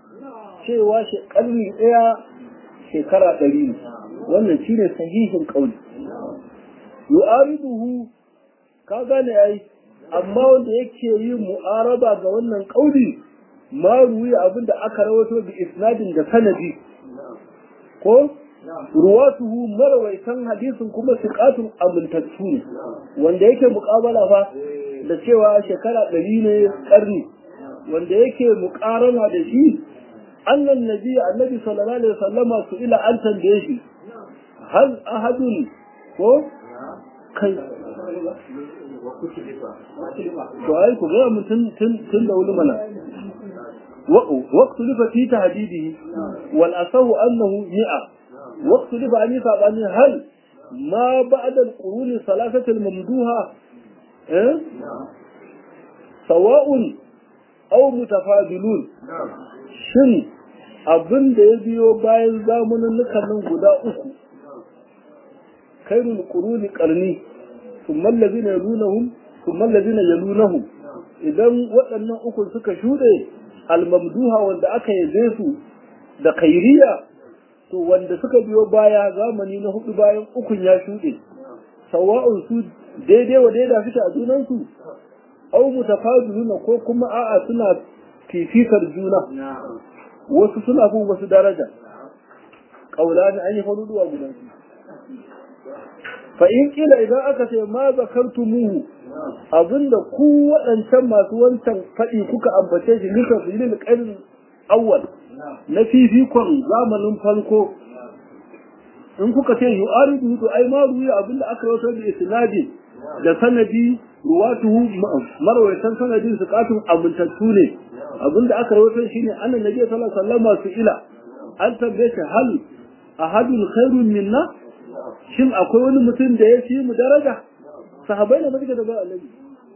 cewa shi ƙarni ɗaya shekara ɗari ne wannan shi ne sahihin ƙauli yu'ariduhu ka gane ai amma wanda yake yin mu'araba ga wannan ƙauli ma ruwi abinda aka rawato bi isnadin da sanadi ko ruwatuhu marawaitan hadisin kuma siqatun amintattu ne wanda yake muƙabala fa da cewa shekara ɗari ne ƙarni wanda yake muƙarana da shi annan nabi annabi sallallahu alaihi wasallama su ila an tambaye shi hal ahadun ko kai to ai ku ga mun tun tun da wani mana واختلف في تهديده والأصح أنه مئة واختلف عن يسعب هل ما بعد القرون الثلاثة الممدوحة إيه؟ سواء أو متفاضلون شن abin da ya biyo bayan zamanin nan guda uku kairul quruni qarni thumma allazina yalunahum thumma allazina yalunahum idan waɗannan uku suka shuɗe almamduha wanda aka yabe su da kairiya to wanda suka biyo baya zamani na hudu bayan ukun ya shuɗe sawa'un su daidai wa daida suke a junansu au mutafadiluna ko kuma a'a suna fifikar juna wasu suna bin wasu daraja kaulani an yi faruduwa guda fa in kila idan aka ce ma zakartumuhu abinda ku waɗancan masu wancan faɗi kuka ambace shi nika su yi ƙarin awwal na fifikon zamanin farko in kuka ce yu aridu to ai ma ruya abinda aka rawaito da isnadi da sanadi ruwatuhu marwayatan sanadin su katun amintattu ne abinda aka rawaito shine annan nabi sallallahu alaihi wasallam su ila an tambaye shi hal ahadun khairun minna shin akwai wani mutum da ya fi mu daraja sahabai da muke da ba annabi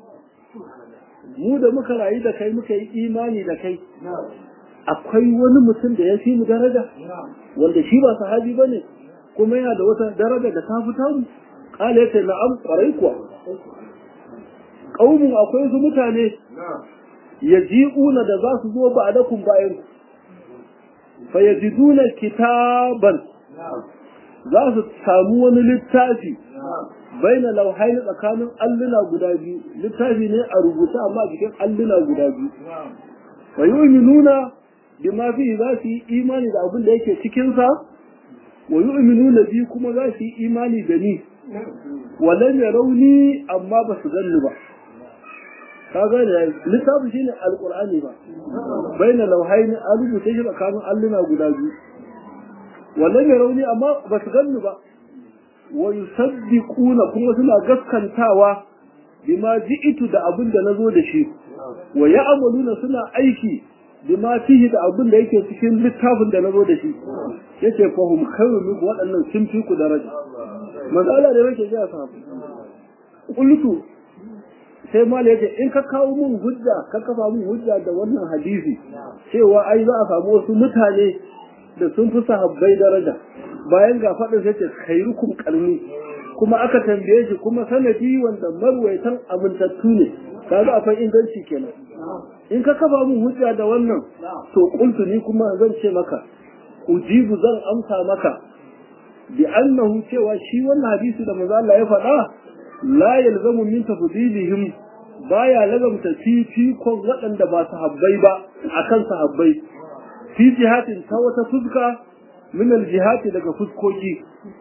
mu da muka rayu da kai muka yi imani da kai akwai wani mutum da ya fi mu daraja wanda shi ba sahabi bane kuma yana da wata daraja da ta fita mu kala yace na'am kwarai kuwa kaumun akwai su mutane yaji'una da za su zo ba da kun bayan ku fa yajiduna kitaban za su samu wani littafi baina lauhaini tsakanin alluna guda biyu littafi ne a rubuta amma cikin alluna guda biyu wa yu'minuna bima fi za su yi imani da abin da yake cikin sa wa yu'minuna bi kuma za su yi imani da ni walam yarawni amma ba su ganni ba ka gane littafi shine alqur'ani ba baina lauhaini a rubuta shi tsakanin alluna guda biyu walam yarawni amma ba su ganni ba wa yusaddiquna kuma suna gaskantawa bima ji'itu da abin da nazo da shi wa ya'maluna suna aiki bima fihi da abin da yake cikin littafin da nazo da shi yace fa hum khairu min waɗannan sun fi ku daraja manzo Allah da yake ga sahabu qultu sai mala yace in ka kawo mun hujja ka kafa mun hujja da wannan hadisi cewa ai za a samu wasu mutane da sun fi sahabbai daraja bayan ga faɗin sai ce khairukum qarni kuma aka tambaye shi kuma sanadi wanda marwaitan amintattu ne kaga akwai inganci kenan in ka kafa mun hujja da wannan to qultu ni kuma zan ce maka ujibu zan amsa maka bi annahu cewa shi wannan hadisi da manzo Allah ya faɗa la yalzamu min tafdilihim baya lazamta fifikon waɗanda ba sahabbai ba akan sahabbai fi jihatin ta wata fuska min aljihati daga fuskoki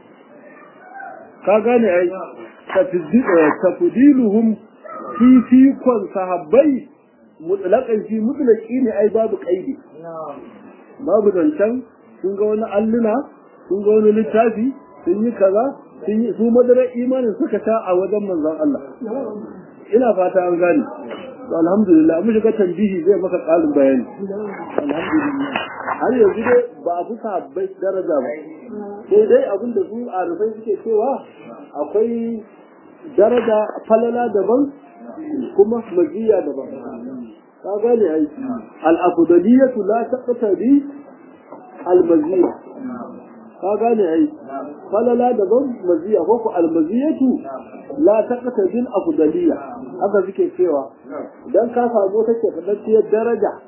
ka gane ai tafdiluhum fi fikon sahabbai mutlaqan fi mutlaqi ne ai babu qaidi babu zancen sun ga wani alluna sun ga wani littafi sun yi kaza sun yi su madarar imanin suka ta a wajen manzon Allah ina fata an gane alhamdulillah mun shiga tambihi zai maka ƙarin bayani alhamdulillah har yanzu dai ba a fi sahabbai daraja ba sai dai abin da su arifai suke cewa akwai daraja falala daban kuma majiya daban ka gane ai al-afdaliyatu la taqtadi al-maziyya ka gane ai falala daban maziya ko ku al-maziyatu la taqtadi al-afdaliyya haka suke cewa idan ka samu take kadacciyar daraja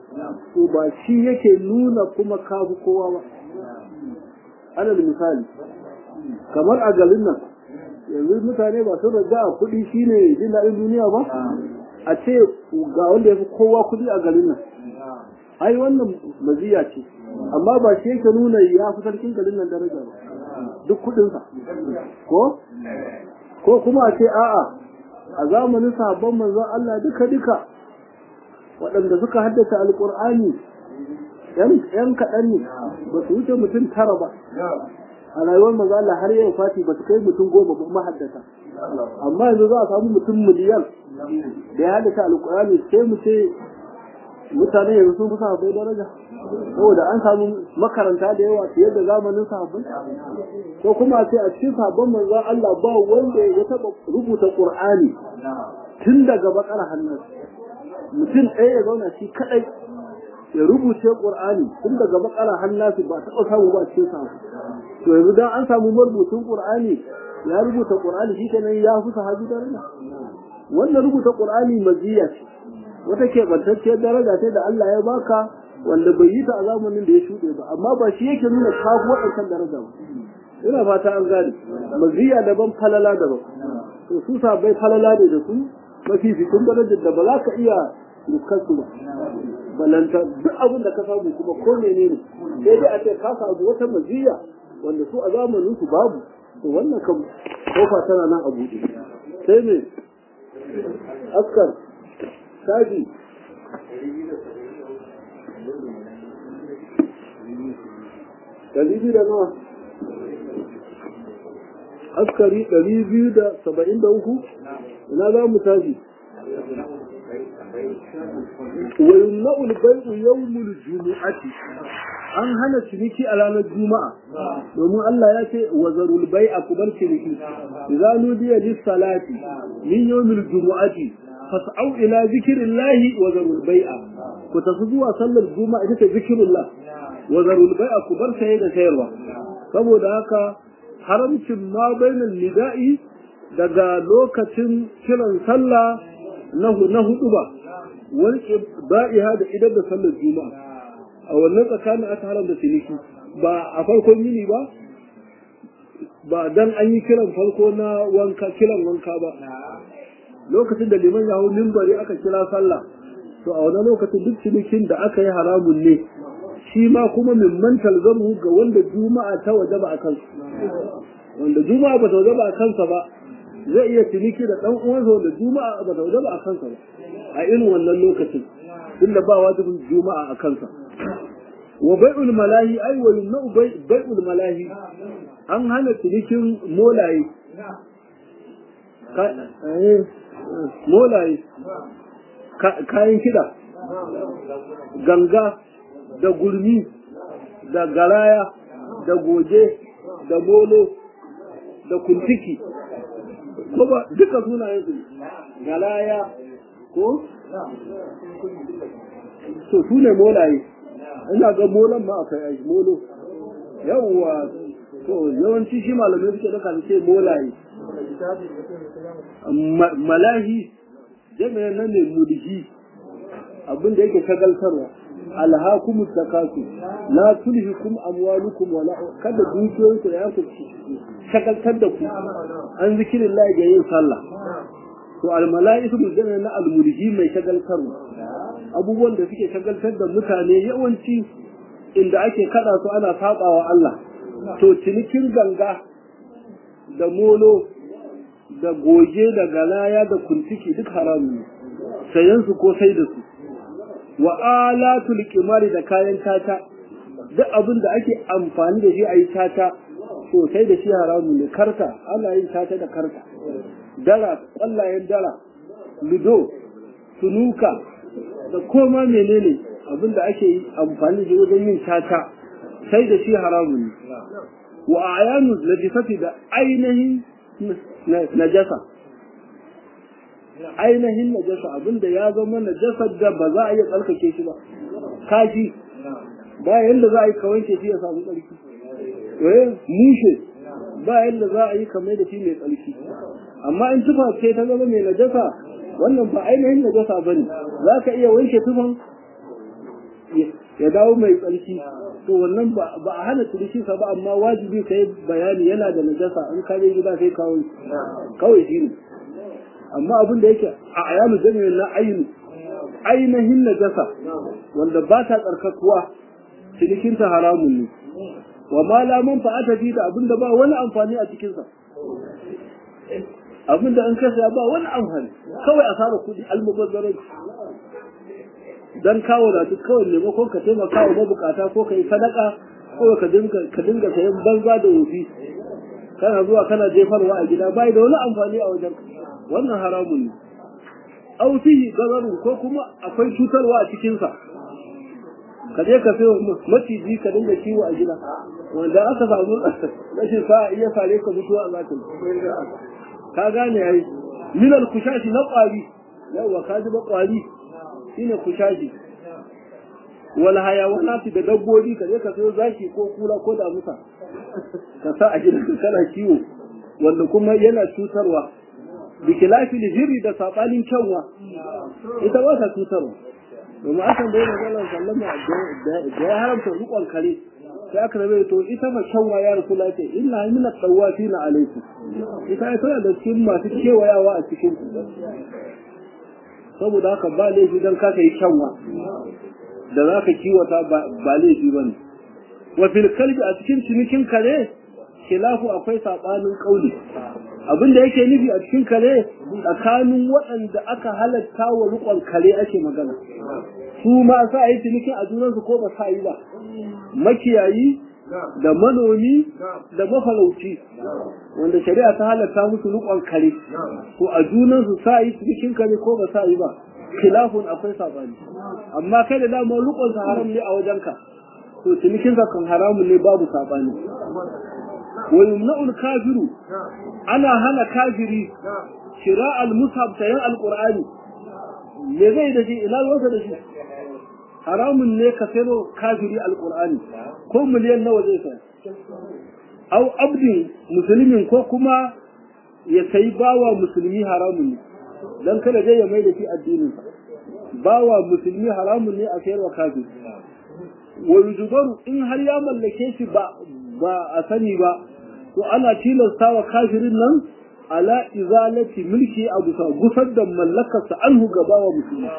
to ba shi yake nuna kuma kafu kowa ba alal misali kamar a garin nan yanzu mutane ba sun raja a kuɗi shine jin daɗin duniya ba a ce ga wanda ya fi kowa kuɗi a garin nan ai wannan maziya ce amma ba shi yake nuna ya fi sarkin garin nan daraja ba duk kuɗinsa ko ko kuma a ce a'a a zamanin sahabban manzon Allah duka duka waɗanda suka haddace alƙur'ani yan kaɗan ne ba su wuce mutum tara ba a rayuwar manzon Allah har yau fati ba su kai mutum goma ba mahaddata amma yanzu za a samu mutum miliyan da ya haddace alƙur'ani sai mu ce mutane yanzu sun fi sahabbai daraja saboda an samu makaranta da yawa fiye da zamanin sahabbai ko kuma a ce a cikin sahabban manzon Allah ba wanda ya taɓa rubuta Qur'ani tun daga bakar hannun mutum ɗaya ya zauna shi kaɗai ya rubuce Qur'ani tun daga bakar hannun ba taɓa samu ba cikin sahabbai to yanzu dan an samu marubutun Qur'ani ya rubuta Qur'ani shi kenan ya fi sahabi daraja wannan rubuta Qur'ani maziya ce wata keɓantacciyar daraja ce da Allah ya baka wanda bai yi ta a zamanin da ya shuɗe ba amma ba shi yake nuna kafu waɗancan daraja ba ina fata an gane maziya daban falala daban to su sabai falala ne da su mafi fitin darajar da ba za ka iya rukar su ba balanta duk abin da ka samu kuma ko menene sai dai a ce ka samu wata maziya wanda su a zamanin su babu to wannan kan kofa tana nan a buɗe sai me askar kaji ɗari biyu da nawa askari ɗari biyu da saba'in da uku ina za mu tashi wa yumna'ul bai'u yawmul jumu'ati an hana ciniki a ranar juma'a domin Allah ya ce wa zarul bai'a ku bar ciniki idza nudiya lis salati min yawmil jumu'ati fas'au ila zikrillahi wa zarul bai'a ku tafi zuwa sallar juma'a ita ce zikrullah wa zarul bai'a ku bar saye da sayarwa saboda haka haramcin ma bainal nida'i daga lokacin kiran sallah na hudu ba wani ba'iha da idan da sallar juma'a a wannan tsakanin aka haramta ciniki ba a farkon yini ba ba dan an yi kiran farko na wanka kiran wanka ba lokacin da liman ya hau mimbari aka kira sallah to a wannan lokacin duk cinikin da aka yi haramun ne shi ma kuma min mantal zamu ga wanda juma'a ta wajaba a kansa wanda juma'a ba ta wajaba a kansa ba zai iya ciniki da dan uwansa wanda juma'a ba ta wajaba a kansa ba a irin wannan lokacin tunda ba wajibin juma'a a kansa wa bai'ul malahi ai wa yumna'u bai'ul malahi an hana cinikin molaye molaye kayan kiɗa ganga da gurmi da garaya da goje da molo da kuntiki ko ba duka sunayen su garaya ko to su ne molaye ina ga molon ma akwai ai molo yawwa to yawanci shi malamai suke daka su ce molaye malahi jami'an nan ne mulhi abin da yake shagaltarwa alhakumu takasu la tulhikum amwalukum wala kada dukiyoyin ku ya ku shagaltar da ku an zikirin Allah ga yin sallah to almalaiku jami'an na almulhi mai shagaltarwa abubuwan da suke shagaltar da mutane yawanci inda ake kada su ana sabawa Allah to cinikin ganga da molo da goge da galaya da kuntiki duk haramu ne sayan su ko sai da su wa alatul qimari da kayan tata duk abin da ake amfani da shi a yi tata to sai da shi haramu ne karta ana yin tata da karta dara kwallayen dara ludo sunuka da koma menene abin da ake amfani da wajen yin tata sai da shi haramu ne wa ayanu najisati da ainihin najasa ainihin najasa abinda ya zama najasar da ba za a iya tsarkake shi ba kashi ba yadda za a yi kawanke shi ya samu tsarki eh mushe ba yadda za a yi kamar da shi mai tsarki amma in tufa ce ta zama mai najasa wannan ba ainihin najasa ba ne za ka iya wanke tufan ya dawo mai tsarki to wannan ba a hana turishi sa ba amma wajibi ka yi bayani yana da najasa in ka je gida sai kawo kawai shi ne amma abin da yake a ayanu jami'in na ainu ainihin najasa wanda ba ta tsarkakuwa cinikinta haramun ne wa ma la manfa'ata fi da abinda ba wani amfani a cikin sa abinda an kasa ba wani amfani kawai a fara kudi almubazzaran dan kawo da duk kawai maimakon ka taimaka wa mabukata ko kai sadaka ko ka dinga ka dinga sayan banza da wofi kana zuwa kana jefarwa a gida bai da wani amfani a wajen wannan haramun ne aw fihi dararun ko kuma akwai cutarwa a cikin sa ka je ka sayo maciji ka dinga kiwo a gida wanda aka samu rashin sa'a iya sare ka mutuwa a zakin ka gane yayi min al kushashi na kwari yawa ka ji ba kwari shine kushashi wal hayawanati da dabbobi ka je ka sayo zaki ko kula ko da musa ka sa a gidan ka kana kiwo wanda kuma yana cutarwa bikilafi hiri da sabanin kyanwa ita ba ta cutarwa domin akan da yana zalar sallama da ya haramta rukon kare sai aka rabe to ita ma kyanwa ya rasu lafiya illa min at-tawafi na alaikum ita ai tana da cikin masu kewayawa a cikin ku saboda haka ba laifi dan ka kai kyanwa da za ka kiwata ba laifi ba ne wa fil kalbi a cikin cinikin kare khilafu akwai sabanin kauli abin da yake nufi a cikin kare tsakanin waɗanda aka halatta wa rukon kare ake magana su ma sa yi cinikin a junansu ko ba sa yi ba makiyayi da manomi da mafarauci wanda shari'a ta halatta musu rukon kare to a junansu sa yi cinikin kare ko ba sa yi ba khilafun akwai sabani amma kai da dama rukon sa haram ne a wajenka to cinikin ka kan haramun ne babu sabani wa yumna'ul kafiru ana hana kafiri shira al-mushaf sayan al-qur'ani me zai da shi ina ruwansa da shi haramun ne ka sayo kafiri al-qur'ani ko miliyan nawa zai saya au abdin musulmin ko kuma ya sayi bawa musulmi haramun ne dan kada dai ya mai da shi addinin bawa musulmi haramun ne a sayarwa kafiri wa yujubaru in har ya mallake shi ba ba a sani ba to ana tilasta wa kafirin nan ala izalati mulki a bisa gusar da mallakarsa anhu gaba wa musulmi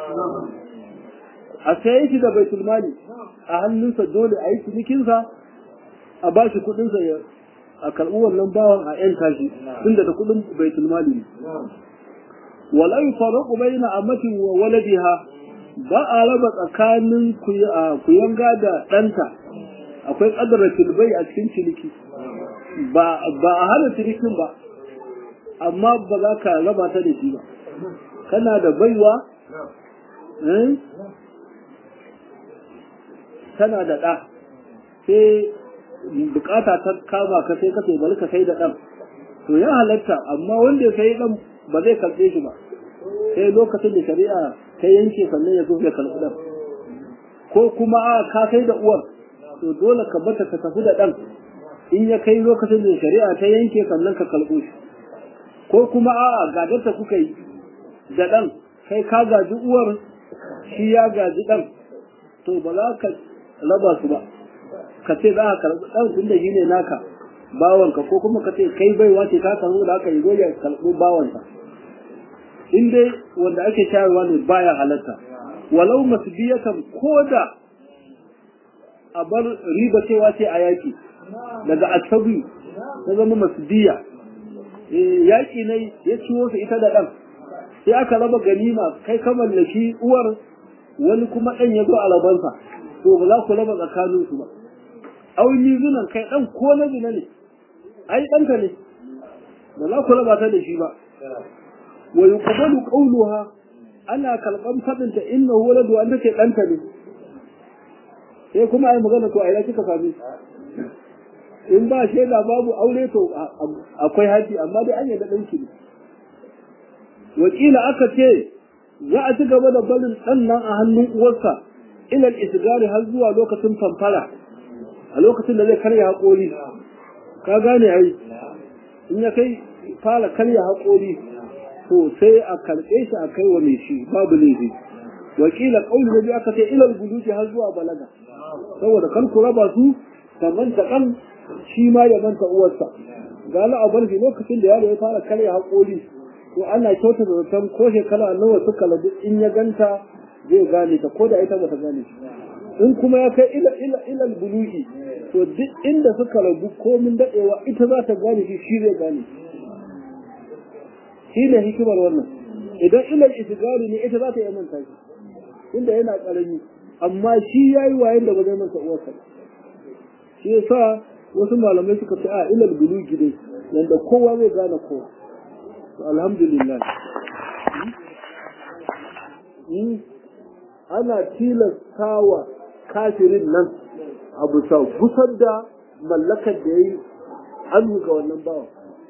a saye shi da baitul mali a hannunsa dole a yi cinikinsa a ba shi kuɗinsa ya a karɓi wannan bawan a yan tashi tunda da kuɗin baitul mali ne wala yufarraqu baina amatin wa waladiha ba a raba tsakanin kuyanga da ɗanta akwai ƙadar tilbai a cikin ciniki ba a hana cinikin ba amma ba za ka raba ta da shi ba kana da baiwa tana da ɗa sai bukata ta kama ka sai ka sai bari ka sai da ɗan to ya halatta amma wanda ya sai ɗan ba zai karɓe shi ba sai lokacin da shari'a ta yanke sannan ya zo ya karɓi ɗan ko kuma a ka kai da uwar to dole ka bata ka tafi da ɗan in ya kai lokacin da shari'a ta yanke sannan ka karɓo shi ko kuma a gadarta kuka yi da ɗan kai ka gaji uwar shi ya gaji ɗan to ba za ka raba su ba ka ce za ka karɓi ɗan tun da shi ne naka bawanka ko kuma ka ce kai baiwa ce ka karɓo da aka yi zo ya karɓo bawanka in dai wanda ake shayarwa ne baya halatta walau masbiyatan koda a bar riba cewa ce a yaki daga asabi ta zama masbiya yaki ne ya ciwo su ita da ɗan sai aka raba ganima kai ka mallaki uwar wani kuma ɗan ya zo a rabansa to ba za ku raba tsakanin su ba auni zunan kai ɗan ko na zina ne ai ɗanka ne ba za ku raba ta da shi ba wa yuqbalu qawluha ana kalban fadinta innahu waladu an take danta ne sai kuma ai magana to ai kika sami in ba shaida babu aure to akwai haji amma dai an yadda danki ne wakila aka ce za a ci gaba da barin dan nan a hannun uwarsa ila al-isgari har zuwa lokacin famfara a lokacin da zai karya haƙori ka gane ai in ya kai fara karya haƙori to sai a karɓe shi a kai wa mai shi babu laifi wakila kauli na biyu aka ce ilal buluji har zuwa balaga saboda kan ku raba su ta manta kan shi ma ya manta uwarsa ga la abar shi lokacin da yaro ya fara karya haƙori to ana kyauta da zaton ko shekara nawa suka ladu in ya ganta zai gane ta ko da ita bata gane shi in kuma ya kai ila ila ila buluji to duk inda suka rabu komin dadewa ita za ta gane shi shi zai gane shi ne hikimar wannan idan ilal itigari ne ita za ta yi manta shi inda yana karami amma shi ya yi wayan da ba zai manta uwarsa shi ya sa wasu malamai suka ce a ilal bulugi dai yanda kowa zai gane kowa alhamdulillah ana tilastawa kafirin nan a bisa gusar da mallakar da ya yi hannu ga wannan bawa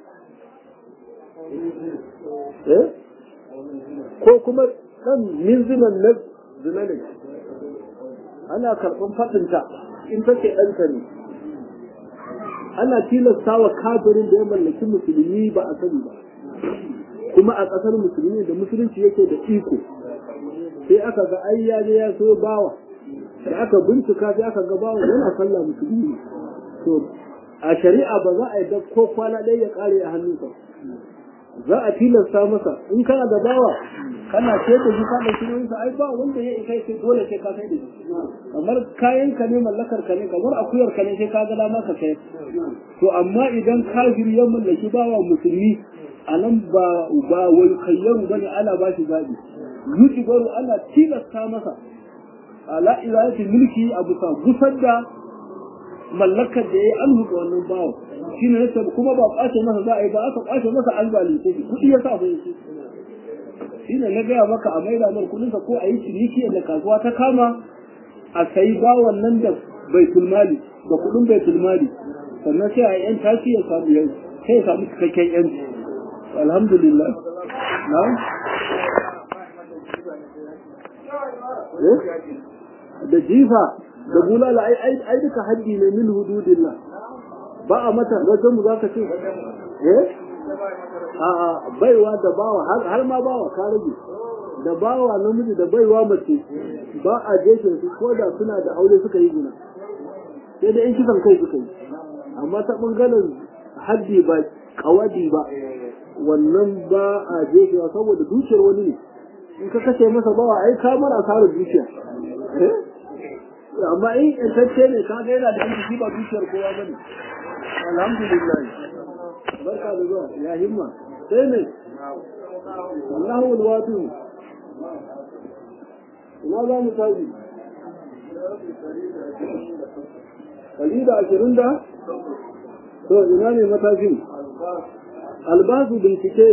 ko kuma ɗan minzinan na zina ne ana karɓar faɗinta in take ɗanka ne ana tilasta wa kafirin da ya mallaki musulmi ba a sani ba kuma a ƙasar musulmi da musulunci yake da iko sai aka ga ai ya je ya so bawa da aka bincika sai aka ga bawa yana sallah musulmi to a shari'a ba za a yi ko kwana ɗaya ya ƙare a hannunsa za a tilasta masa in kana da bawa kana ce da shi kana shi sa ai ba wanda ya isa sai dole sai ka sai da shi kamar kayan ka ne mallakar ka ne kamar akuyar ka ne sai ka ga dama ka kai to amma idan kafir ya mallaki bawa musulmi a nan ba ba wai kayyaru bane ana ba shi zabi yuji baro ana tilasta masa ala ilahi mulki abu sa gusar da mallakar da ya yi an ga wannan bawa shi ne yasa kuma ba kwace masa za a yi ba aka kwace masa an zalunce shi kuɗi ya sa bai shi shi ne na gaya maka a maida mar kuɗinsa ko a yi ciniki da kasuwa ta kama a sayi bawan nan da bai tulmali da kuɗin bai tulmali sannan sai a yan tashi ya samu yau sai ya samu cikakken yanci alhamdulillah na da jifa da bulala ai ai duka haddi ne min hududillah ba a mata wajen mu zaka ce eh a a baiwa da bawa har ma bawa ka rage da bawa namiji da baiwa mace ba a jefe su ko da suna da aure suka yi gina sai da in kisan kai suka yi amma ta bangaren haddi ba kawadi ba wannan ba a jefewa saboda dukiyar wani ne in ka kashe masa bawa ai ka mara asarar dukiya amma in intacce ne ka ga yana da yanki ba dukiyar kowa ba ne alhamdulillah barka da zuwa ya himma sai ne Allahu alwatu ina za mu tafi Kali da ashirin da? To, ina ne matashin? Albasu bincike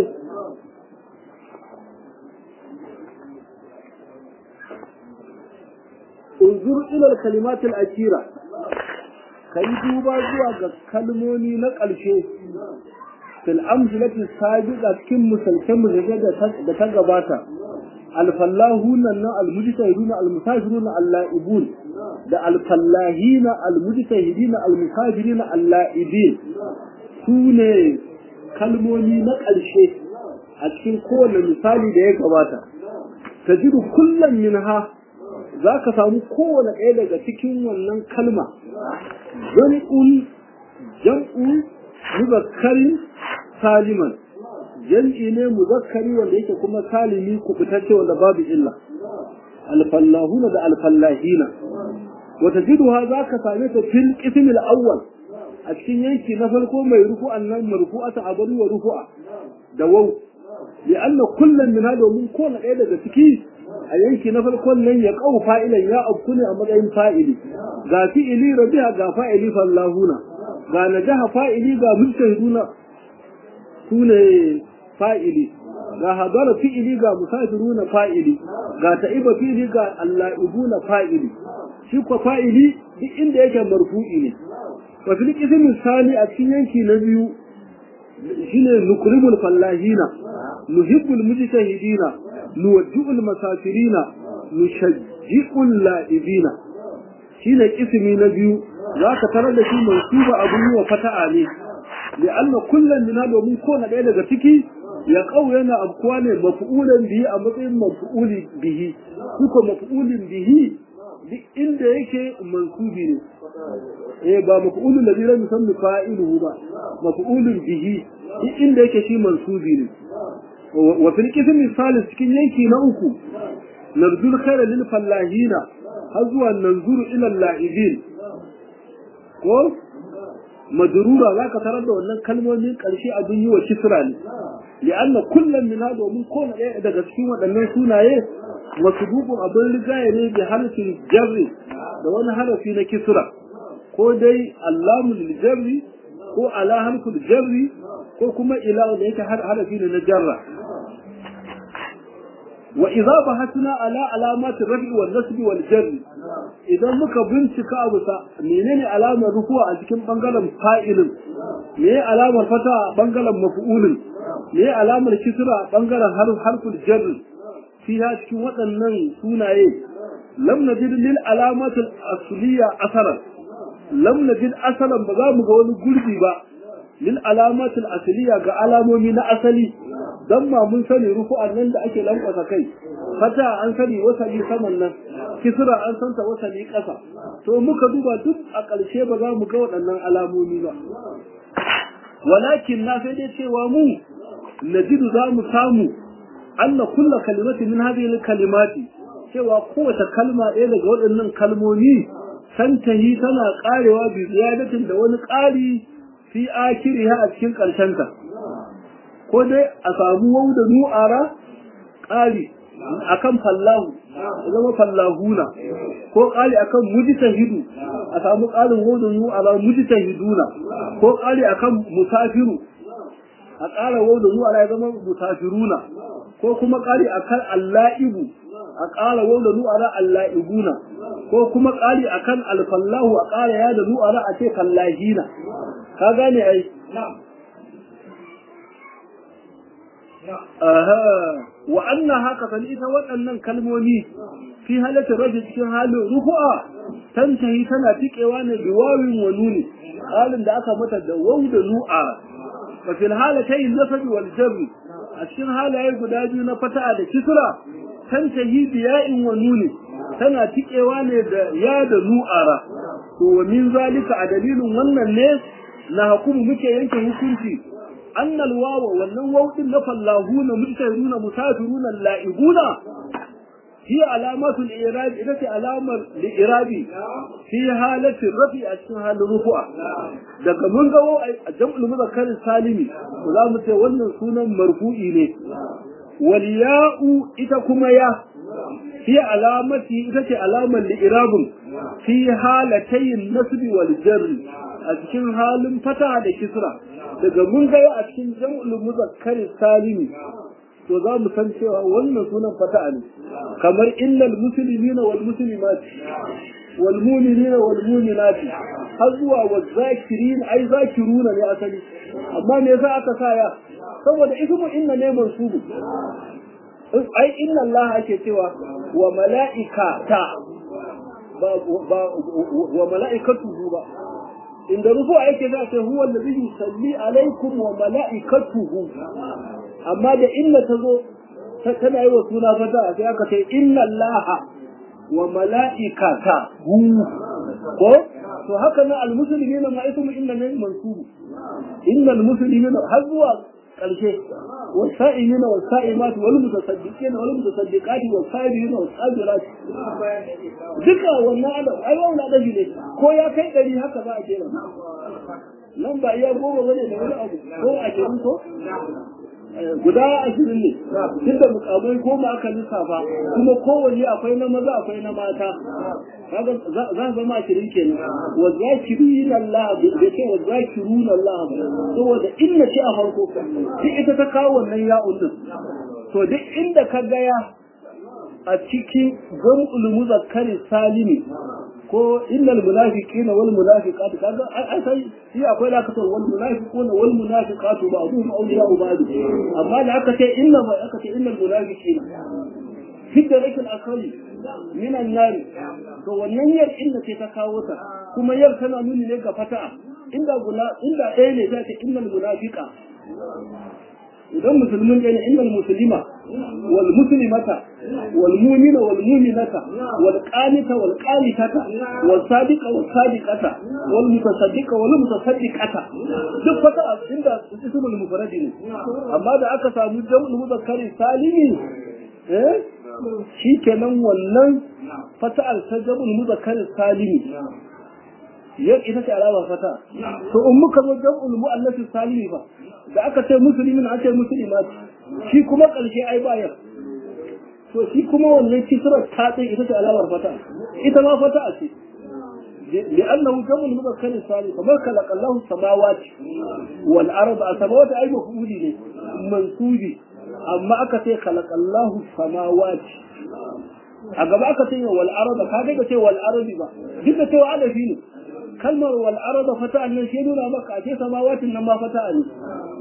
unzur ilal kalimatul akira kai duba zuwa ga kalmomi na ƙarshe fil amsalati sabiqa cikin musalkan mujallar da ta gabata alfallahuna na almujtahiduna almusafiruna allaibun da alfallahina almujtahidina almusafirina allaibin sune kalmomi na ƙarshe a cikin kowane misali da ya gabata tajidu kullum minha za ka samu kowane ɗaya daga cikin wannan kalma jam'un jam'un muzakkari saliman jam'i ne muzakkari wanda yake kuma salimi kubutacce wanda babu illa alfallahuna da alfallahina wata jiduha za ka same ta fil qismil awwal a cikin yanki na farko mai rufu'an nan marfu'ata abadu wa rufu'a da waw li'anna kullum min hada mun kowane ɗaya daga ciki a yanki na farkon nan ya kawo fa'ilan ya afku ne a matsayin fa'ili ga fi'ili rabi'a ga fa'ili fallahuna ga najaha fa'ili ga mujtahiduna su ne fa'ili ga hadara fi'ili ga musafiruna fa'ili ga ta'iba fi'ili ga alla'ibuna fa'ili shi kwa fa'ili duk inda yake marfu'i ne wa fil qismi sani a cikin yanki na biyu shine nukrimul fallahina nuhibbul mujtahidina nuwajji'ul masafirina nushajji'ul la'ibina shine ismi na biyu zaka tarar da shi mansuba abun yi wa fata'a ne li'anna kullun min domin ko na ɗaya daga ciki ya kau yana abkuwa ne mafu'ulan bihi a matsayin mafu'uli bihi duka mafu'ulin bihi duk inda yake mansubi ne eh ba mafu'ulun da zai musamman fa'iluhu ba mafu'ulun bihi duk inda yake shi mansubi ne wa fil qismi salis cikin yanki na uku narjul khayra lil fallahina har zuwa nanzuru ila la'ibin ko majrura zaka tarar da wannan kalmomin karshe abin yi wa kisra ne li'anna kullum min hada domin kowane ɗaya daga cikin waɗannan sunaye masububun abin rigaye ne bi harfin jarri da wani harafi na kisra ko dai allamu lil jarri ko ala harfin jarri ko kuma ila da yake harafi ne na jarra wa idza bahatna ala alamati rafi wal nasbi wal jarri idan muka bincika abu sa menene alamar rufuwa a cikin bangaren fa'ilin me alamar fata a bangaren maf'ulin me alamar kisra a bangaren harful jarri fiha cikin waɗannan sunaye lam najid lil alamatil asliya asaran lam najid asalan ba za mu ga wani gurbi ba lil alamatil asliya ga alamomi na asali dan ma mun sani rufu'an nan da ake lankwasa kai fata an sani wasali saman nan kisra an santa wasali ƙasa to muka duba duk a ƙarshe ba za mu ga waɗannan alamomi ba walakin na sai dai cewa mu najidu za mu samu anna kulla kalimati min hadhihi kalimati cewa kowace kalma ɗaya daga waɗannan kalmomi tantahi tana ƙarewa bi ziyadatin da wani ƙari fi akiriha a cikin ƙarshenta ko dai a samu wau da nu'ara ƙari akan fallahu ya zama fallahuna ko ƙari akan mujtahidu a samu ƙarin wau da nu'ara mujtahiduna ko ƙari akan musafiru a ƙara wau da nu'ara ya zama musafiruna ko kuma ƙari akan alla'ibu a ƙara wau da nu'ara alla'ibuna ko kuma ƙari akan alfallahu a ƙara ya da nu'ara a ce fallahina ka gane ai aha wa anna haka san ita waɗannan kalmomi fi halatta rajin cikin halin rufu'a tantahi tana tikewa ne bi wawin wa nuni halin da aka mata da waw da nu'a fa fil halatayn nasab wal jarr a cikin halaye guda biyu na fata'a da kisra tantahi bi ya'in wa nuni tana tikewa ne da ya da nu'ara to wa min zalika a dalilin wannan ne na hukumu muke yanke hukunci annal wawa wannan wawdin na fallahuna mujtahiduna musafiruna la'ibuna هي علامات الإعراب إذا علامة الإعراب في حالة الرفع أشكال حال الرفع daga mun ga jam'ul muzakkar salimi to za mu ce wannan sunan marfu'i ne wal ya'u ita kuma ya fi alamati ita ce alamar li'irabun fi halatayin nasbi wal jarri a cikin halin fata da kisra daga mun ga a cikin jam'ul muzakkar salimi to za mu san cewa wannan sunan fata'a ne kamar innal muslimina wal muslimat wal mu'minina wal mu'minat har zuwa wa zakirin ai zakiruna ne asali amma me yasa aka sa ya saboda ismu inna ne mansubu ai inna Allah ake cewa wa mala'ikata ba ba wa mala'ikatuhu ba inda rufu ake za ce huwa allazi yusalli alaikum wa mala'ikatuhu amma da inna ta zo tana yi wa suna fata sai aka ce inna allaha wa mala'ikata hu ko to haka na almuslimina ma ismu inna ne mansubu inna almuslimina har zuwa karshe والسائمين والسائمات والمتصدقين والمتصدقات والصابرين والصابرات duka wannan adam ai wannan adam ne ko ya kai dari haka za a jera nan ba iya goma bane da wani abu ko a jirin ko guda ashirin ne tunda mukamai goma aka lissafa kuma kowanne akwai na maza akwai na mata kaga za a zama ashirin kenan wa zakirina Allah da ce wa zakiruna Allah saboda inna ce a farko duk ita ta kawo wannan ya'un din to duk inda ka ga ya a cikin jam'ul muzakkari salimi ko innal munafiqina wal munafiqat kaga ai sai shi akwai da kace wal munafiquna wal munafiqatu ba'dhum awliya'u ba'd amma da aka ce inna ba aka ce innal munafiqina hidda rakil akali min an-nar to wannan yar inda ce ta kawo ta kuma yar tana nuni ne ga fata'a inda gula inda ɗaya ne ta ce innal munafiqa idan musulmin ɗaya ne innal muslima wal muslimata wal mu'mina wal mu'minata wal qanita wal qanitata wal sadiqa wal sadiqata wal mutasaddiqa wal mutasaddiqata duk fata inda ismul mufrad ne amma da aka samu jam'ul muzakkari salimi eh shikenan wannan fata'al ta jam'ul muzakkari salimi yau ita ce alama fata to in muka zo jam'ul mu'annas salimi ba da aka ce musulmin an ce musulmat shi kuma ƙarshe ai bayar to shi kuma wannan kisrar ta tsaye ita ce alamar fata ita ma fata ce لأنه جمع المذكر الثاني فما خلق الله السماوات والأرض السماوات أي مفعول لي منسوبي أما أكتي خلق الله السماوات أقبل أكتي والأرض كذا كتي والأرض با جدا تو على فيني kalmar wal arada fata'an nan shi nuna maka a ce samawatin nan ma fata'a ne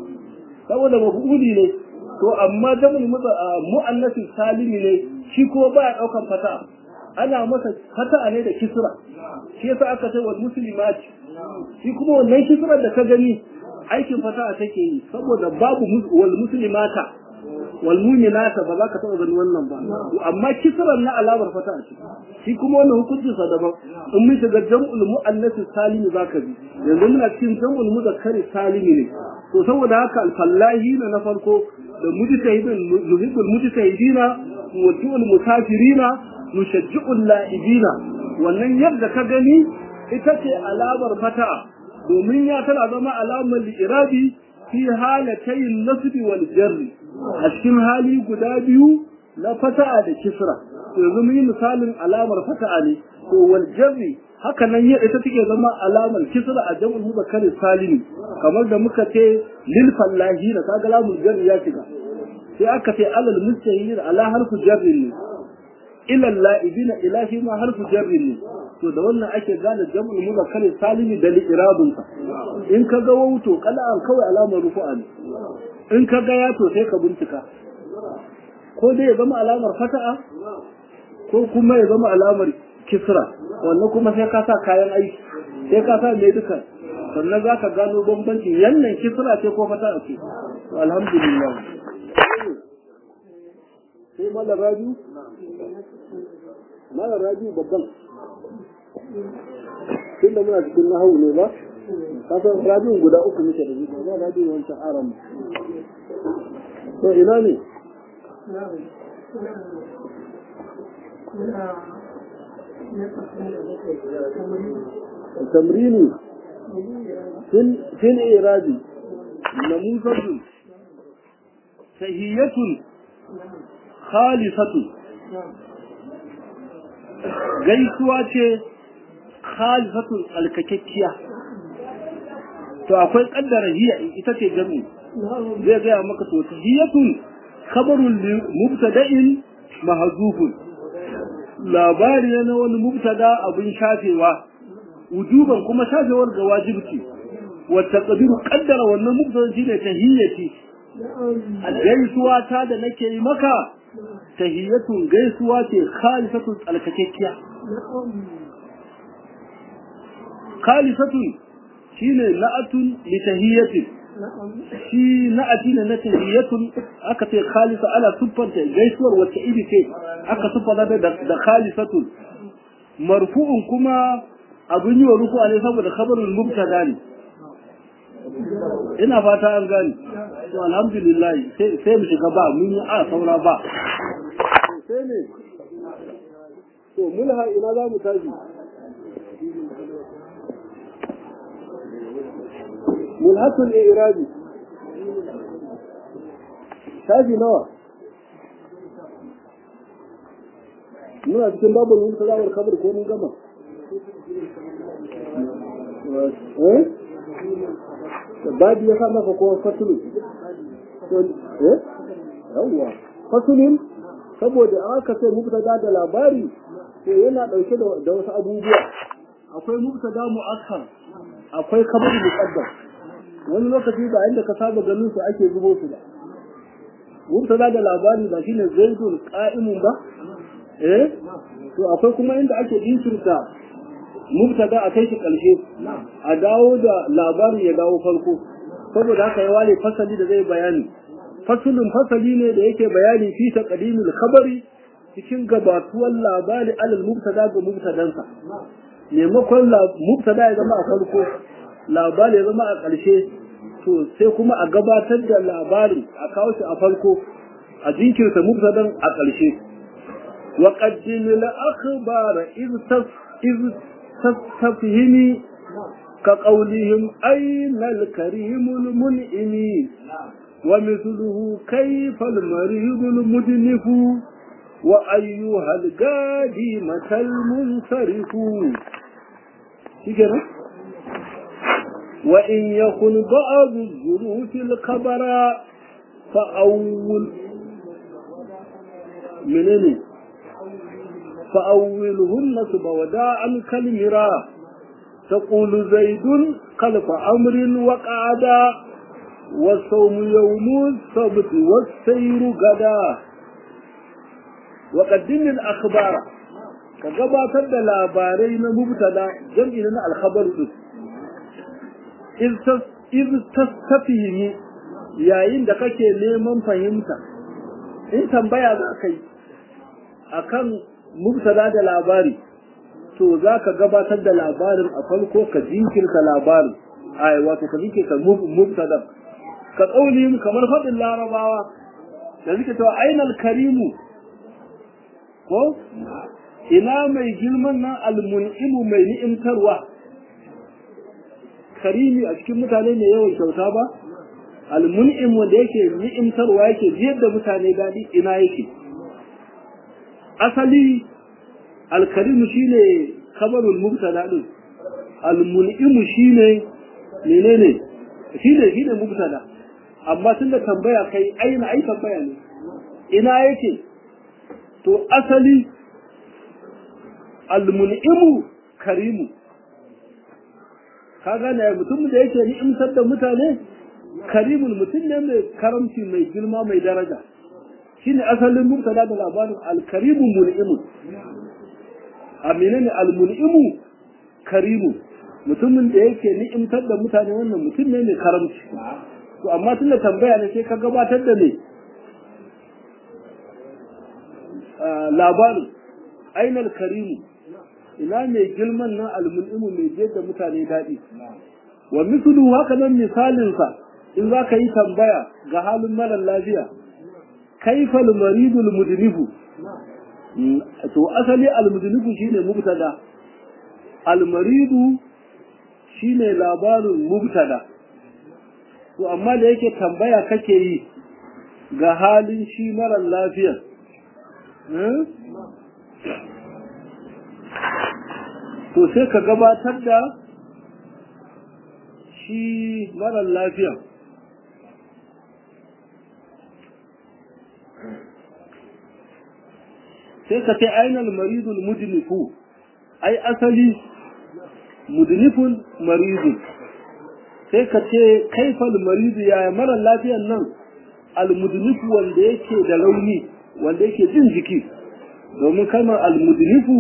saboda mafuli ne to amma jamul mu'annasi salimi ne shi kuma baya daukan fata'a ana masa fata'a ne da kisra shi yasa aka ce wal muslimat shi kuma wannan kisrar da ka gani aikin fata'a take yi saboda babu wal muslimata wal mu'minata ba za ka taɓa gani wannan ba amma kisran na alamar fata'a ce shi kuma wannan hukuncin sa daban in mun shiga jam'ul mu'annas salimi zaka bi yanzu muna cikin jam'ul muzakkari salimi ne to saboda haka alfallahi na na farko da mujtahidin nuhibbul mujtahidina muwaddi'ul musafirina nushajji'ul la'ibina wannan yadda ka gani ita ce alamar fata'a domin ya tana zama alamar li'irabi fi halatayin nasbi wal jarri a cikin hali guda biyu na fata'a da kisra yanzu mun yi misalin alamar fata'a ne to wal jarri haka nan ya ita take zama alamar kisra a jam'ul muzakkar salimi kamar da muka ce lil fallahi da kaga lamul jarri ya shiga sai aka ce alal mustahil ala harfu jarri ne ila la'ibina ila shi ma harfu jarri ne to da wannan ake gane jam'ul muzakkar salimi da li'irabun sa in ka ga wauto kala'an kawai alamar rufu'a ne in ka ga ya to sai ka bincika ko dai ya zama alamar fata'a ko kuma ya zama alamar kisra wannan kuma sai ka sa kayan aiki sai ka sa mai duka sannan za ka gano bambanci yannan kisra ce ko fata'a ce to alhamdulillah sai malar raju malar raju babban tun da muna cikin nahawu ne ba kasan rajin guda uku muke da zuwa ba rajin wancan aram to ina ne التمرين في في الإيراد نموذج تهية خالصة gaisuwa ce khalifatun alkakekkiya to akwai kaddara hiya ita ce jami zai gaya maka to tahiyatun khabarun li mubtada'in mahzufun labari na wani mubtada abin shafewa wujuban kuma shafewar ga wajibci wa taqdiru qaddara wannan mubtada shine tahiyati gaisuwa ta da nake yi maka tahiyatun gaisuwa ce khalisatun tsalkakekkiya khalisatun shine na'atun li tahiyatin shi na'ati ne na tahiyatun aka ce khalisa ala siffanta gaisuwar wacce iri ce aka siffanta da da khalisatun marfu'un kuma abin yi wa ruku ne saboda khabarul mubtada ne ina fata an gani to alhamdulillah sai mu shiga ba mun yi a saura ba sai ne to mulha ina za mu tashi mulhatul i'rabi tashi nawa muna cikin babul mubtada wal khabar ko mun gama eh babu ya sa maka ko fatulu eh yawwa fatulun saboda aka ce mubtada da labari to yana dauke da wasu abubuwa akwai mubtada mu'akkar akwai kabar muqaddam wani lokaci ba inda ka saba ganin su ake zubo su ba mubtada da labari ba shine zaidun qa'imun ba eh to akwai kuma inda ake jinkirta mubtada a kai shi ƙarshe a dawo da labarin ya dawo farko saboda haka ya ware fasali da zai bayani fasulun fasali ne da yake bayani fi taqdimul khabari cikin gabatuwar labari alal mubtada ga mubtadansa maimakon mubtada ya zama a farko labari ya zama a ƙarshe to sai kuma a gabatar da labarin a kawo shi a farko a jinkirta mubtadan a ƙarshe wa qaddim al akhbara iz iz tastafhimi ka qawlihim ayna al karim al mun'imi wa mithluhu kayfa al marid al mudnif wa ayyuha al gadi matal munsarif shikenan وإن يكن بعض الظروف الخبر فأول منين فأوله النصب وداعا كالمرا تقول زيد خلف أمر وقعدا والصوم يوم السبت والسير غدا وقدم الأخبار كغباتر da labarai na mubtada jam'i na alkhabar din iz tastafihimi yayin da kake neman fahimta in tambaya za ka yi akan mubtada da labari to za ka gabatar da labarin a farko ka jinkirta labarin ai wato ka jinkirta mubtada ka tsauli kamar faɗin larabawa da suke cewa ainal karimu ko ina mai girman nan almun'imu mai ni'imtarwa karimi a cikin mutane mai yawan kyauta ba almun'im wanda yake ni'imtarwa yake jiyar da mutane daɗi ina yake asali alkarimu shine kabarul mubtada din almun'imu shine menene shine shine mubtada amma tunda tambaya kai aina ai tambaya ne ina yake to asali almun'imu karimu ka gane mutum da yake ni'imtar da mutane karimul mutum ne mai karamci mai girma mai daraja shine asalin mubtada da labarin alkarimu mun'imu amina ne almun'imu karimu mutumin da yake ni'imtar da mutane wannan mutum ne mai karamci to amma tun da tambaya ne sai ka gabatar da ne labarin ainal karimu ina mai girman nan almun'imu mai je da mutane daɗi wa mislu haka nan misalinsa in za ka yi tambaya ga halin marar lafiya kaifal maridul mudnifu to asali almudnifu shine mubtada almaridu shine labarin mubtada to amma da yake tambaya kake yi ga halin shi marar lafiya to sai ka gabatar da shi marar lafiya sai ka ce ainihin maridul mudnifu ai asali mudnifun maridun sai ka ce kaifal maridu ya marar lafiyan nan almudnifu wanda yake da rauni wanda yake jin jiki domin kalmar almudnifu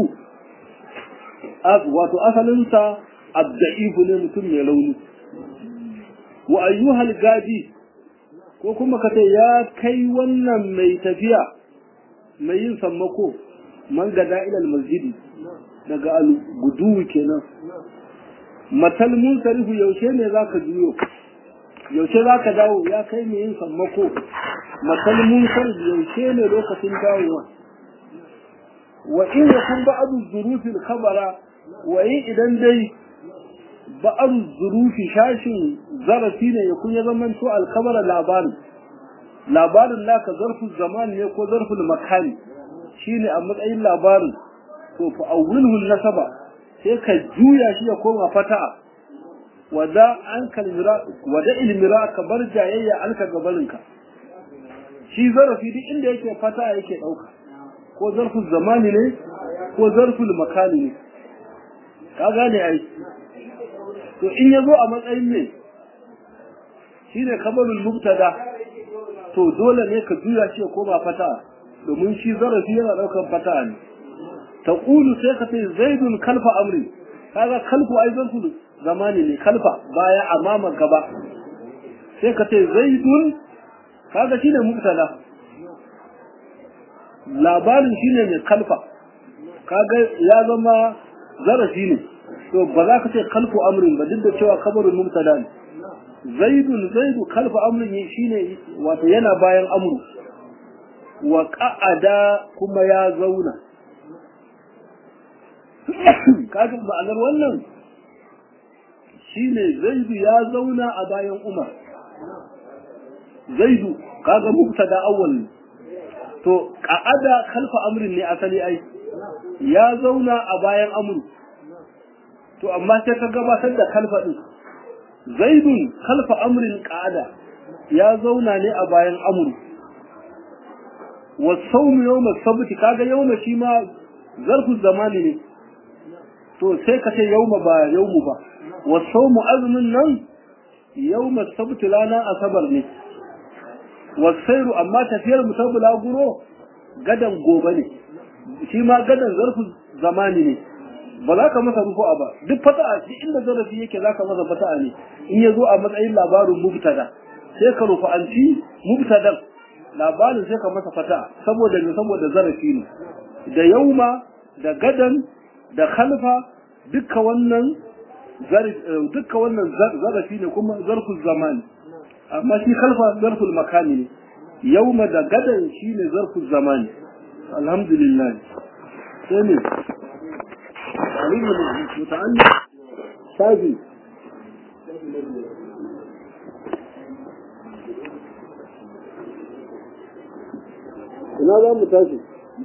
wato asalinsa abda'ifu ne mutum mai launi wa ayyuhal gadi ko kuma ka ce ya kai wannan mai tafiya mai yin sammako man gada ilal masjidi daga al-guduwi kenan matal munsarifu yaushe ne zaka juyo yaushe zaka dawo ya kai mai yin sammako matal munsarifu yaushe ne lokacin dawowa wa in yakun ba'du zurufil khabara wa in idan dai ba'du zurufi shashin zarafi ne yakun ya zaman to al-khabara labarin labarin naka zarfin zaman ne ko zarfin makani shine a matsayin labarin to fa awwilhu nasaba sai ka juya shi ya koma fata'a wada an kalmira wada ilmira ka bar jayayya an ka gabarinka shi zarafi duk inda yake fata'a yake dauka ko zarfin zamani ne ko zarfin makani ne ka gane ai to in yazo a matsayin ne shine kabarul mubtada to dole ne ka juya shi ya koma fata domin shi zarafi yana daukan fata ne ta kulu sai ka ce zaidun kalfa amri kaga kalfu ai zarfu zamani ne kalfa baya amama gaba sai ka ce zaidun kaga shine mubtada labarin shine mai kalfa kaga ya zama zarafi ne to ba za ka ce kalfu amrin ba duk da cewa kabarin mubtada ne zaidun zaidu kalfa amrin shine wato yana bayan amru wa qa'ada kuma ya zauna kaga ma'anar wannan shine zaidu ya zauna a bayan umar zaidu kaga mubtada awwal ne to qa'ada kalfa amrin ne asali ai ya zauna a bayan amru to amma sai ka gabatar da kalfa din zaidun kalfa amrin qa'ada ya zauna ne a bayan amru wa sawmu yawma sabti kaga yawma shi ma zarfu zamani ne to sai ka ce yawma ba yawmu ba wa sawmu azmin nan yawma sabti lana asabar ne wa sayru amma tafiyar mutabula guro gadan gobe ne shi ma gadan zarfu zamani ne ba za ka masa rufu'a ba duk fata'a duk inda zarafi yake za ka masa fata'a ne in ya zo a matsayin labarin mubtada sai ka rufu'anci mubtadan labarin sai ka masa fata'a saboda ne saboda zarafi ne da yauma da gadan da khalfa dukkan wannan dukkan wannan zarafi ne kuma zarful zamani amma shi khalfa zarful makani ne yauma da gadan shine zarful zamani alhamdulillah sai ne تعليم متعلم شافي ina za mu tashi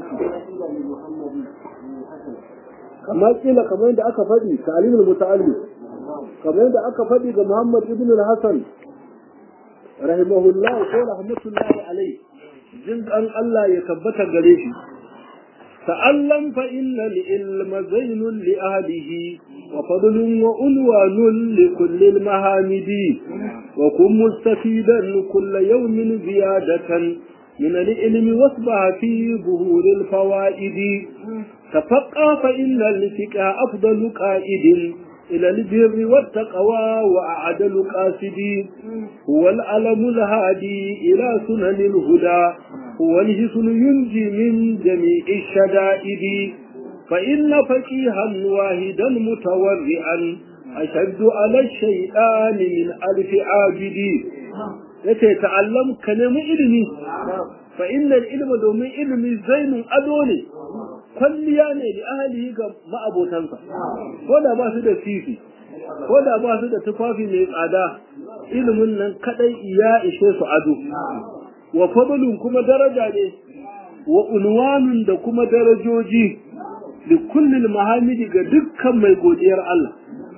kamar kila kamar yadda aka faɗi ta'limul muta'allim kamar yadda aka faɗi ga Muhammad ibn al-Hasan rahimahullah ko rahmatullahi alayhi jin an Allah ya tabbata gare shi تعلم فإن العلم زين لأهله وفضل وعنوان لكل المهامد وكن مستفيدا كل يوم زيادة من العلم واصبح في ظهور الفوائد تفقه فإن الفقه أفضل قائد إلى البر والتقوى وأعدل قاصد هو العلم الهادي إلى سنن الهدى هو الجسن ينجي من جميع الشدائد فإن فقيها واحدا متورعا أشد على الشيطان من ألف عابد يتعلم كلمة علمي فإن العلم دومي علمي زين أدوني kwalliya ne da ahalihi ga ma'abotansa ko da ba su da fifi ko da ba su da tufafi mai tsada ilimin nan kadai ya ishe su ado wa fadlun kuma daraja ne wa unwanun da kuma darajoji li kullil mahamidi ga dukkan mai godiyar Allah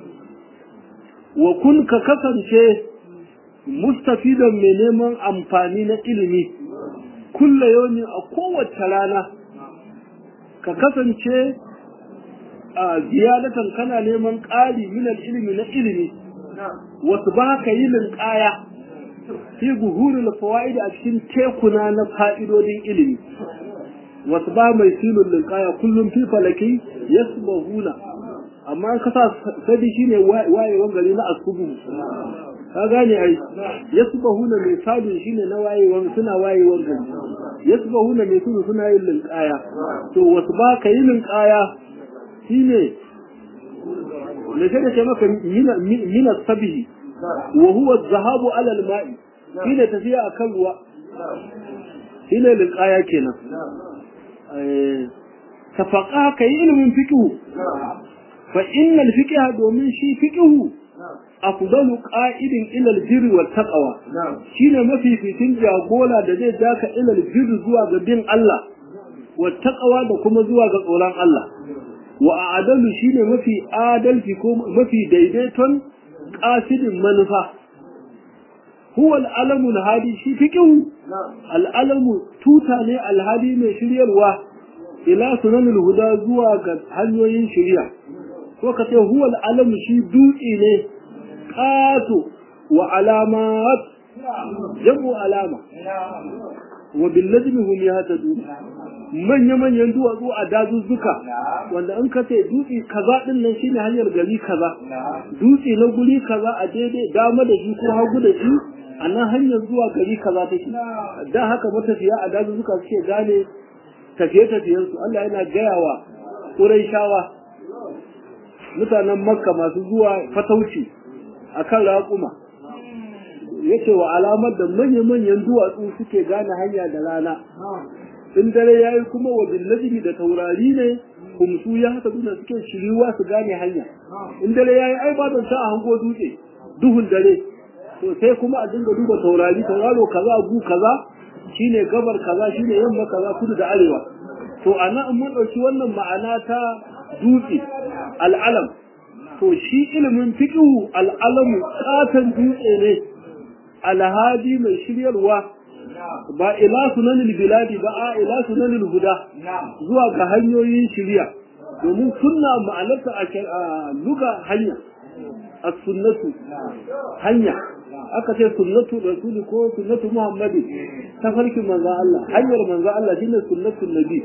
wa kun ka kasance mustafidan mai neman amfani na ilimi kulla yawmin a kowace rana ka kasance a ziyadatan kana neman ƙari minal ilimi na ilimi wasu ba ka yi linƙaya fi buhurul fawaid a cikin tekuna na fa'idodin ilimi wasu ba mai silun linƙaya kullum fi falaki yasbahuna amma ka sa sadi shine wayewan gari na asubu ka gane ai yasbahuna mai sabin shine na wayewan suna wayewan gari yasbahuna mai tudu suna yin linkaya to wasu ba ka yi linkaya shine ne sai da ce maka mina sabihi wa huwa zahabu ala alma'i shine tafiya akan ruwa shine linkaya kenan tafaqa ka yi ilimin fiqh fa innal fiqh domin shi fiqh afdalu qa'idin ila al-birri wat taqwa shine mafificin jagora da zai daka ila al-birri zuwa ga bin Allah wat taqwa da kuma zuwa ga tsoron Allah wa adalu shine mafi adalci ko mafi daidaiton qasidin manufa huwa al-alamu al-hadi shi fiqhu al-alamu tuta ne al-hadi mai shiryarwa ila sunanul huda zuwa ga hanyoyin shiriya ko ka ce huwa al-alamu shi dutse ne ƙato wa alamat jamu alama wa billajmi hum yahtadun manya manyan duwatsu a dazuzzuka wanda in ka ce dutse kaza din nan shine hanyar gari kaza dutse na guri kaza a daidai dama da shi ko hagu da shi a nan hanyar zuwa gari kaza take dan haka matafiya a dazuzzuka suke gane tafiye-tafiyensu Allah yana gaya wa Qurayshawa mutanen Makka masu zuwa fatauci akan raƙuma yace wa alamar da manya-manyan duwatsu suke gane hanya da rana in dare yayi kuma wa billahi da taurari ne kumsu ya haka duna suke shiriwa su gane hanya in dare yayi ai ba don sa a hango dutse duhun dare to sai kuma a dinga duba taurari tauraro kaza gu kaza shine gabar kaza shine yamma kaza kudu da arewa to ana in mun dauki wannan ma'ana ta dutse al'alam to shi ilimin fiqhu al'alamu katan dutse ne alhadi mai shiryarwa ba ila sunanil biladi ba a ila sunanil huda zuwa ga hanyoyin shiriya domin sunna ma'anarta a luga hanya as-sunnatu hanya aka ce sunnatu rasuli ko sunnatu muhammadi ta farkin manzo Allah hanyar manzo Allah shine sunnatul nabi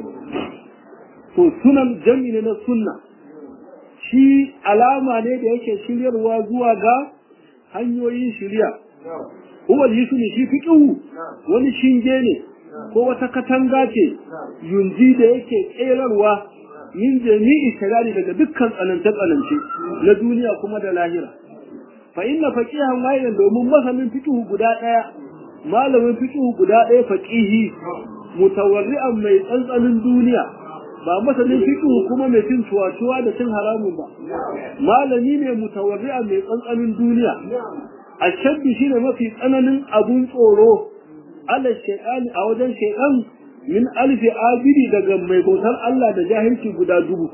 to sunan jami ne na sunna shi alama ne da yake shiryarwa zuwa ga hanyoyin shirya huwa yusuni shi fiqhu wani shinge ne ko wata katanga ce yunji da yake tserarwa min jami'i shagari daga dukkan tsanance tsanance na duniya kuma da lahira fa inna faqihan wahidan domin masanin fiqhu guda daya malamin fiqhu guda daya faqihi mutawarri'an mai tsantsanin duniya ba masanin fiqhu kuma mai cin tuwatuwa da cin haramun ba malami ne mutawarri'an mai tsantsanin duniya ashabbi shine mafi tsananin abun tsoro ala shaytani a wajen shaytan min alfi abidi daga mai bautar Allah da jahilci guda dubu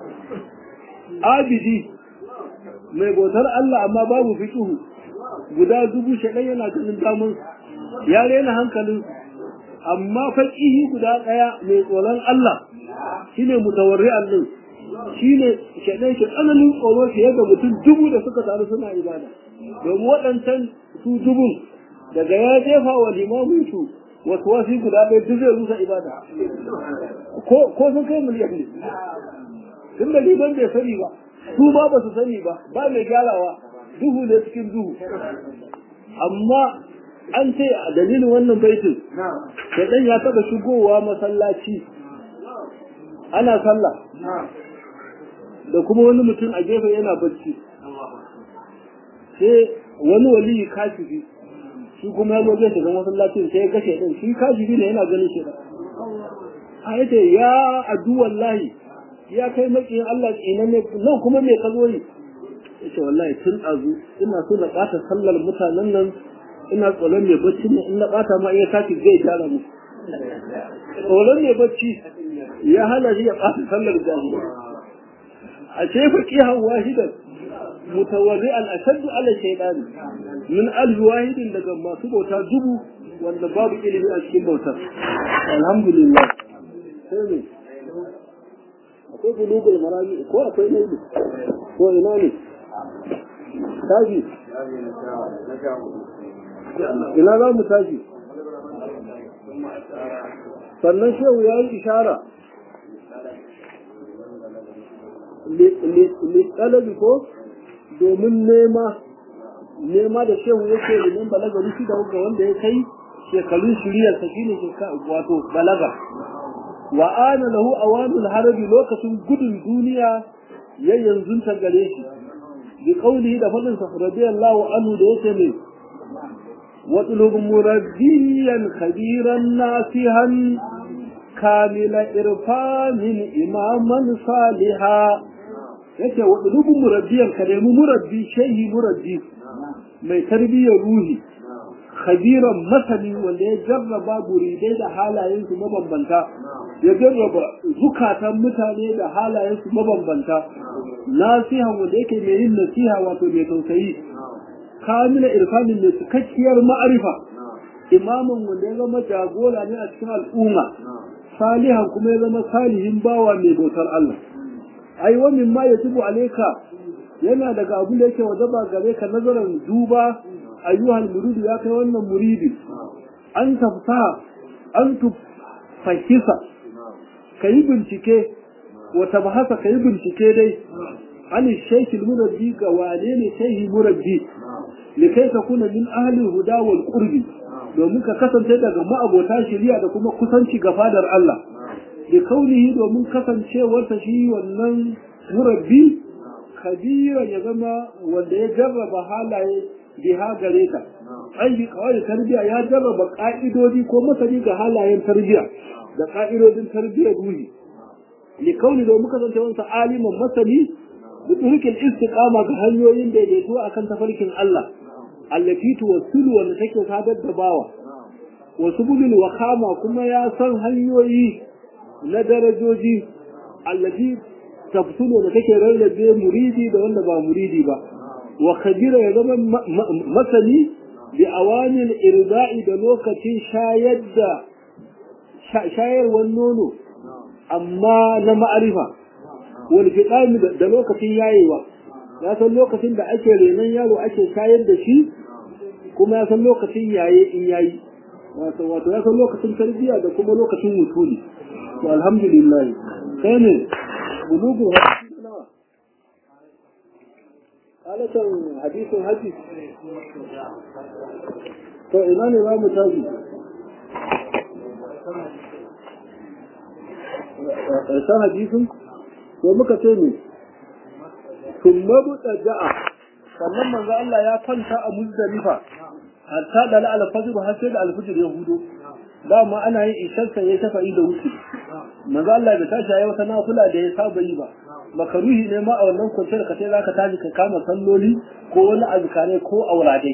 abidi mai bautar Allah amma babu fiqhu guda dubu shaytan yana ganin damun ya rena hankalin amma faqihi guda daya mai tsoron Allah shine mutawarri'an din shine shaytan shi tsananin tsoro fiye da mutum dubu da suka taru suna ibada domin waɗancan su dubun daga ya jefa wa limamin su wasu wasu guda ɗaya duk zai rusa ibada ko sun kai miliyan ne tun da liman bai sani ba su ba ba su sani ba ba mai gyarawa duhu ne cikin duhu amma an ce a dalilin wannan baitin shaidan ya taɓa shigowa masallaci ana sallah da kuma wani mutum a gefe yana bacci sai wani waliyi kashifi shi kuma ya zo zai shiga masallacin sai ya kashe din shi kashifi ne yana ganin shi a yace ya adu wallahi ya kai makiyin Allah ina ne nan kuma me ka zo yi yace wallahi tun azu ina so na ɓata sallar mutanen nan ina tsoron mai bacci ne in na ɓata ma iya tashi zai gyara mu tsoron mai bacci ya hana shi ya ɓata sallar jahiliya a ce faqihan wahidan mutawarri'an ashaddu ala shaytan min alf wahidin daga masu bauta dubu wanda babu ilimi a cikin bautar alhamdulillah sai ne akwai bulugul marami ko akwai naibi ko ina ne tashi ina za mu tashi sannan shehu ya yi ishara littalabi ko domin nema nema da shehu yake limin balaga rufi da ga wanda ya kai shekarun shiriyarsa shine wato balaga wa ana lahu awanul harabi lokacin gudun duniya ya yanzu ta gare shi bi qawlihi da fadin sa radiyallahu anhu da yake ne واطلب مربيا خبيرا ناسها كامل إرفان إماما صالحا yake waɗulubin murabbiyan ka nemi murabbi shehi murabbi mai tarbiyyar ruhi khabiran masani wanda ya jarraba buridai da halayensu mabambanta ya jarraba zukatan mutane da halayensu mabambanta nasihan wanda yake mai yin nasiha wato mai tausayi kamila irfanin mai cikakkiyar ma'arifa imamin wanda ya zama jagora ne a cikin al'umma salihan kuma ya zama salihin bawa mai bautar Allah ai wa min ma yatubu alayka yana daga abin da yake wajaba gare ka nazarin duba ayyuhal muridi ya kai wannan muridi an tafsa an tufahisa kayi bincike wa tabhasa kayi bincike dai an shaykh murabbi ga wane ne shehi murabbi likai ta kuna min ahli huda wal qurbi domin ka kasance daga ma'abota shari'a da kuma kusanci ga fadar Allah da kaunihi domin kasancewarsa shi wannan murabbi kabira ya zama wanda ya jarraba halaye biha gare ta ai bi kawai tarbiya ya jarraba ka'idodi ko masani ga halayen tarbiya da ka'idodin tarbiyar ruhi li kauni domin kasancewarsa aliman masani da turkin istiqama ga hanyoyin daidaito akan tafarkin Allah allati tuwassilu wanda take sadar da bawa wasu bulul wakama kuma ya san hanyoyi na darajoji allati tafsulu da take rarrabe muridi da wanda ba muridi ba wa khabira ya zama masani bi awanin irda'i da lokacin shayar da shayarwar nono amma na ma'arifa wal fiqami da lokacin yayewa ya san lokacin da ake renon yaro ake shayar da shi kuma ya san lokacin yaye in yayi wato wato ya san lokacin tarbiyya da kuma lokacin wutuli to alhamdulillah kai ne bulugu hadisi nawa halatan hadisin haji to ina ne ba mu taji ƙarshen hadisin to muka ce ne sun mabuɗa ja'a sannan manzo Allah ya kwanta a muzdalifa hatta da alfajir har sai da alfajir ya hudo dama ana yin isharsa ya shafa'i da wuce manzo Allah da tashi ya wata nafila da ya saba yi ba makaruhi ne ma a wannan kwanciyar ka sai zaka tashi ka kama salloli ko wani azkare ko auradai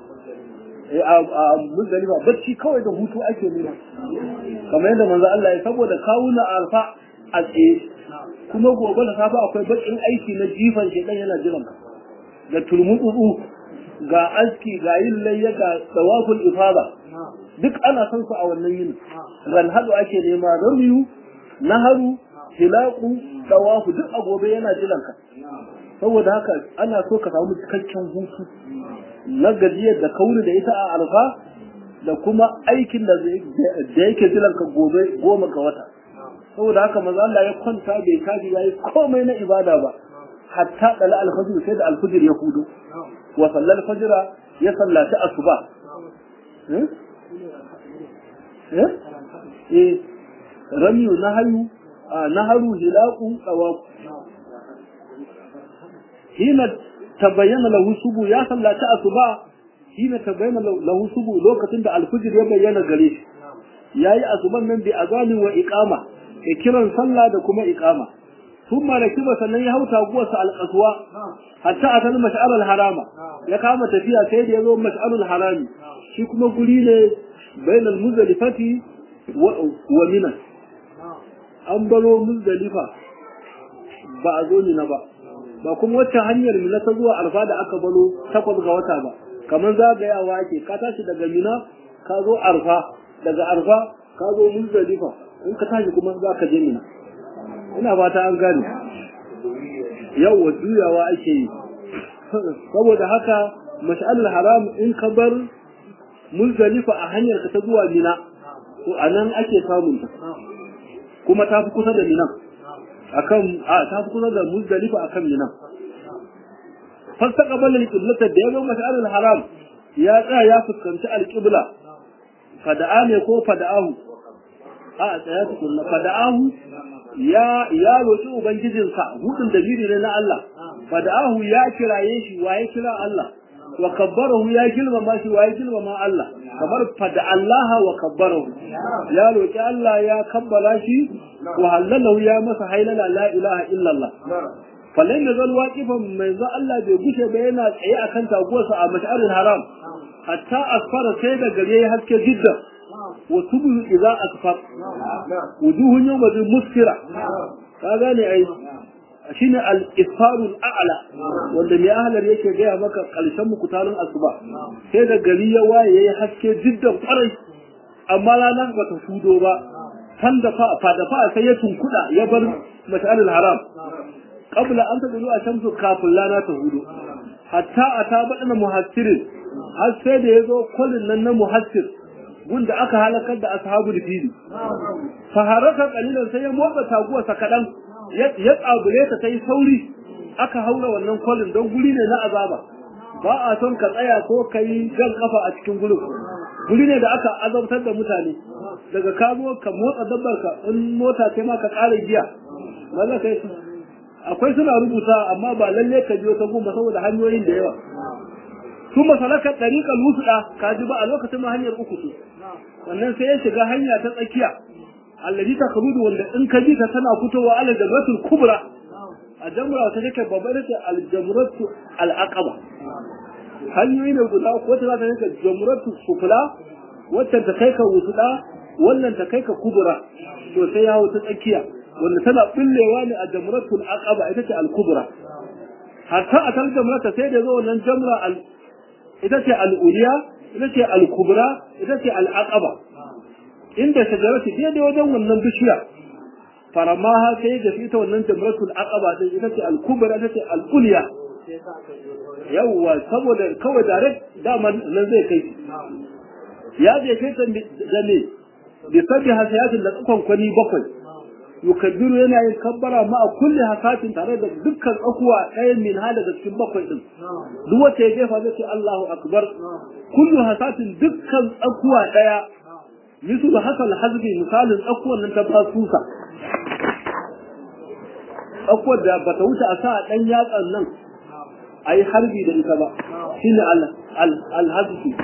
a muzdalifa bacci kawai da hutu ake nema kamar yadda manzo Allah ya saboda kawuna alfa a tsaye kuma gobe da safe akwai bakin aiki na jifan shedan yana jiran ka da turmutsu ga aski ga yin layya ga tsawaful ifada duk ana son su a wannan yini ran hadu ake nema ramiyu naharu hilaku tsawafu duk a gobe yana jiran ka saboda haka ana so ka samu cikakken hutu na gajiyar da kauri da ita a alfa da kuma aikin da yake jiran ka gobe goma ga wata saboda haka maza Allah ya kwanta bai kaji yayi komai na ibada ba hatta dala alfajir sai da alfajir ya hudu wa sallal fajira ya sallaci asuba eh eh ramiyu nahayu naharu hilaqu tawaf hina tabayyana lahu subu ya sallaci asuba hina tabayyana lahu subu lokacin da alfajir ya bayyana gare shi yayi asuban nan bi azanin wa iqama ya kiran sallah da kuma iqama ثم ركب sannan ya hauta guwarsa alƙaswa hatta a kan mash'arul harama ya kama tafiya sai da ya zo mash'arul harami shi kuma guri ne bainal muzdalifati wa mina an baro muzdalifa ba a zo mina ba ba kuma wacce hanyar mina ta zuwa alfa da aka baro takwas ga wata ba kamar zagayawa ake ka tashi daga mina ka zo arfa daga arfa ka zo muzdalifa in ka tashi kuma za ka je mina ina fata an gane yawa juyawa ake yi saboda haka mash'alul haram in ka bar muzdalifa a hanyar ka ta zuwa mina to anan ake samun ta kuma ta fi kusa da mina akan a ta fi kusa da muzdalifa akan mina fastaqbala al-qiblata da yazo mash'alul haram ya tsaya ya fuskanci al-qibla fada'a ne ko fada'ahu a tsaya tukunna fada'ahu ya ya roƙi ubangijinsa hudun da biri ne na Allah fada'ahu ya kiraye shi waye kira Allah wa kabbarahu ya girmama shi waye girmama Allah kamar fada Allah wa kabbarahu ya roƙi Allah ya kabbala shi wa halalahu ya masa hailala la ilaha illallah falan yazal waqifan mai za Allah bai gushe ba yana tsaye akan taguwarsa a mash'aril haram hatta asfara sai da gare ya haske jidda wa tubu idza asfar wujuhun yawma bi muskira ka gane ai shine al-isfarul a'la wanda mai ahlar yake gaya maka karshen mukutarin asuba sai da gari ya waye yayi haske jiddan kwarai amma ranar ba ta fudo ba fan da fa fa da fa sai ya tunkuda ya bar mash'alul haram qabla an tadulu a shamsu kafin rana ta hudu hatta ata badana muhassirin har sai da yazo kullun nan na muhassir gunda aka halakar da ashabul fili fa haraka qalilan sai ya motsa taguwarsa kadan ya tsabule ta ta yi sauri aka haura wannan kwalin don guri ne na azaba ba a son ka tsaya ko ka yi jan kafa a cikin gurin guri ne da aka azabtar da mutane daga ka zo ka motsa dabbar ka in mota ce ma ka ƙara giya maza kai su akwai suna rubuta amma ba lalle ka biyo ta gumba saboda hanyoyin da yawa su masalaka ɗariƙar wusuɗa ka ji ba a lokacin ma hanyar uku su sannan sai ya shiga hanya ta tsakiya allazi ta kabudu wanda in ka ji ta tana fitowa ala jamratul kubra a jamra ta take babbar ce al jamratu al aqaba hanyoyi ne guda wata za ta kai ka jamratu sufla wacce ta kai ka wusuɗa wannan ta kai ka kubra to sai ya hau ta tsakiya wanda tana bullewa ne a jamratul aqaba ita ce al kubra hatta a tal jamrata sai da zo wannan jamra al ita ce al uliya ita ce al kubra ita ce al aqaba inda shajarati daidai wajen wannan bishiya faramaha sai da ita wannan jamratul aqaba din ita ce al kubra ita ce al uliya yawwa saboda kawai direct dama nan zai kai ya je kai ta da ne bi sabbi hasayatin da tsakon kwani bakwai yukabbiru yana yin kabbara ma a kulli hasatin tare da dukkan akuwa ɗaya min ha daga cikin bakwai din duk wacce ya jefa zai ce Allahu akbar kullu hasatin dukkan akuwa ɗaya misu hasal hazbi misalin akuwan nan ta basusa akuwar da bata wuce a sa ɗan yatsan nan a yi harbi da ita ba shine al-hazbi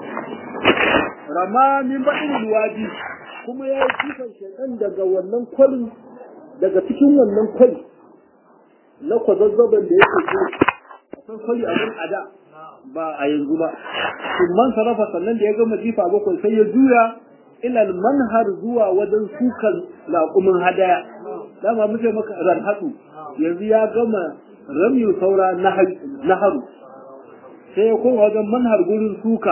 rama min baɗin luwaji kuma ya yi kifan shaɗan daga wannan kwalin daga cikin wannan kwali na kwazazzaban da yake zo akwai kwali a nan a da ba a yanzu ba man sarrafa sannan da ya gama jifa bakwai sai ya juya ilal manhar zuwa wajen sukan laƙumin hadaya dama muke maka ranhatsu yanzu ya gama ramyu saura na haru sai ya koma wajen manhar gurin suka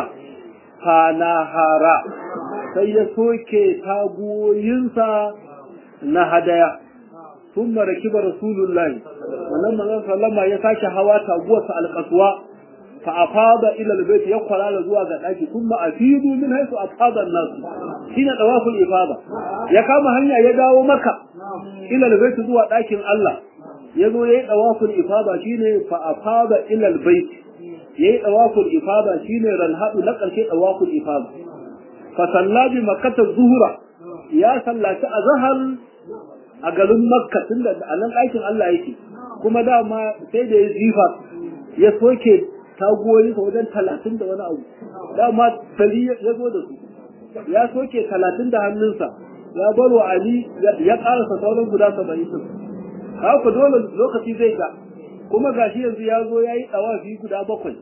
fanahara sai ya soke tagoyinsa na hadaya sun maraki ba rasulullahi wannan manzon sallama ya sake hawa taguwarsa alƙaswa fa afada ila albayt ya kwalala zuwa ga daki kuma afidu min haythu afada an-nas shine tawaful ifada ya kama hanya ya dawo maka ila albayt zuwa dakin Allah yazo yayi tawaful ifada shine fa afada ila albayt yayi tawaful ifada shine ranhadu na karshe tawaful ifada fa salla bi makkah zuhra ya sallaci azhar a garin makka tunda anan dakin Allah yake kuma dama sai da ya jifa ya soke tagoyi wajen talatin da wani abu dama tali ya zo da su ya soke talatin da hannunsa ya bar wa ali ya karasa sauran guda saba'in din haka dole lokaci zai ga kuma gashi yanzu ya zo ya yi tsawafi guda bakwai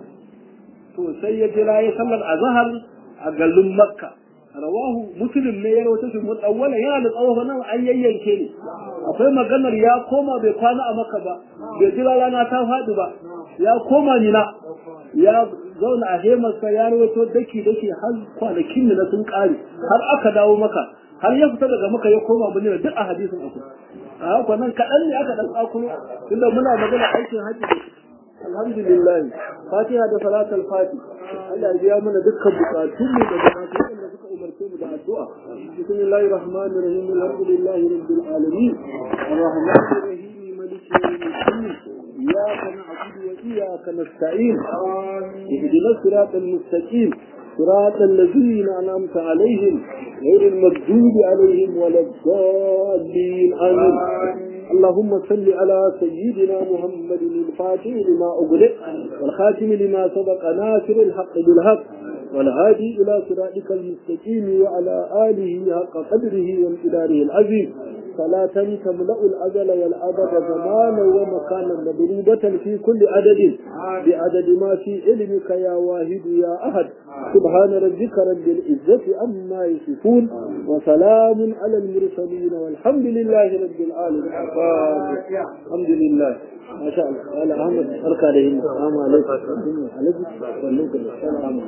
to sai ya jira ya sallar azhar a garin makka rawahu muslim ne ya rawaita shi mutawwala yana da tsawo nan an yayyanke ne akwai maganar ya koma bai kwana a maka ba bai jira rana ta faɗi ba ya koma nina ya zauna a hemarsa ya rawaito daki daki har kwanakin na sun ƙare har aka dawo maka har ya fita daga maka ya koma bane duk a hadisin akwai a haka nan kaɗan ne aka ɗan tsakulo tunda muna magana aikin hajji alhamdulillah fatiha da salatul fati Allah ya biya mana dukkan bukatun mu da bukatun da suka umarce mu da addu'a bismillahir rahmanir rahim alhamdulillahi rabbil alamin arrahmanir rahim maliki yawmiddin iyyaka na'budu wa iyyaka nasta'in ihdinas siratal mustaqim صراط الذين أنعمت عليهم غير المغضوب عليهم ولا الضالين آمين اللهم صل على سيدنا محمد الفاتح لما أغلق والخاتم لما سبق ناصر الحق بالحق والهادي إلى صراطك المستقيم وعلى آله حق قدره وامتداره العظيم صلاة تملأ الأجل والأبد زمانا ومكانا مضروبة في كل عدد بعدد ما في علمك يا واحد يا أحد سبحان ربك رب العزة عما يصفون وسلام على المرسلين والحمد لله رب العالمين الحمد لله ما شاء الله قال أحمد أركى عليهم السلام عليكم عليكم السلام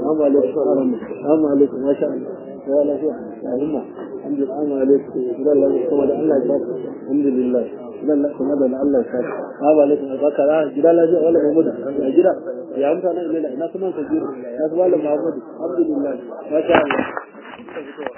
السلام عليكم ما شاء الله ولا شيء الحمد لله السلام عليكم الله يسلمك الله يسلمك الحمد لله idan na kuma da Allah ya saka assalamu alaikum baka ra gida lafiya wala Muhammad ya gida ya mutane ina ina kuma ka jira ya su wala Muhammad alhamdulillah masha Allah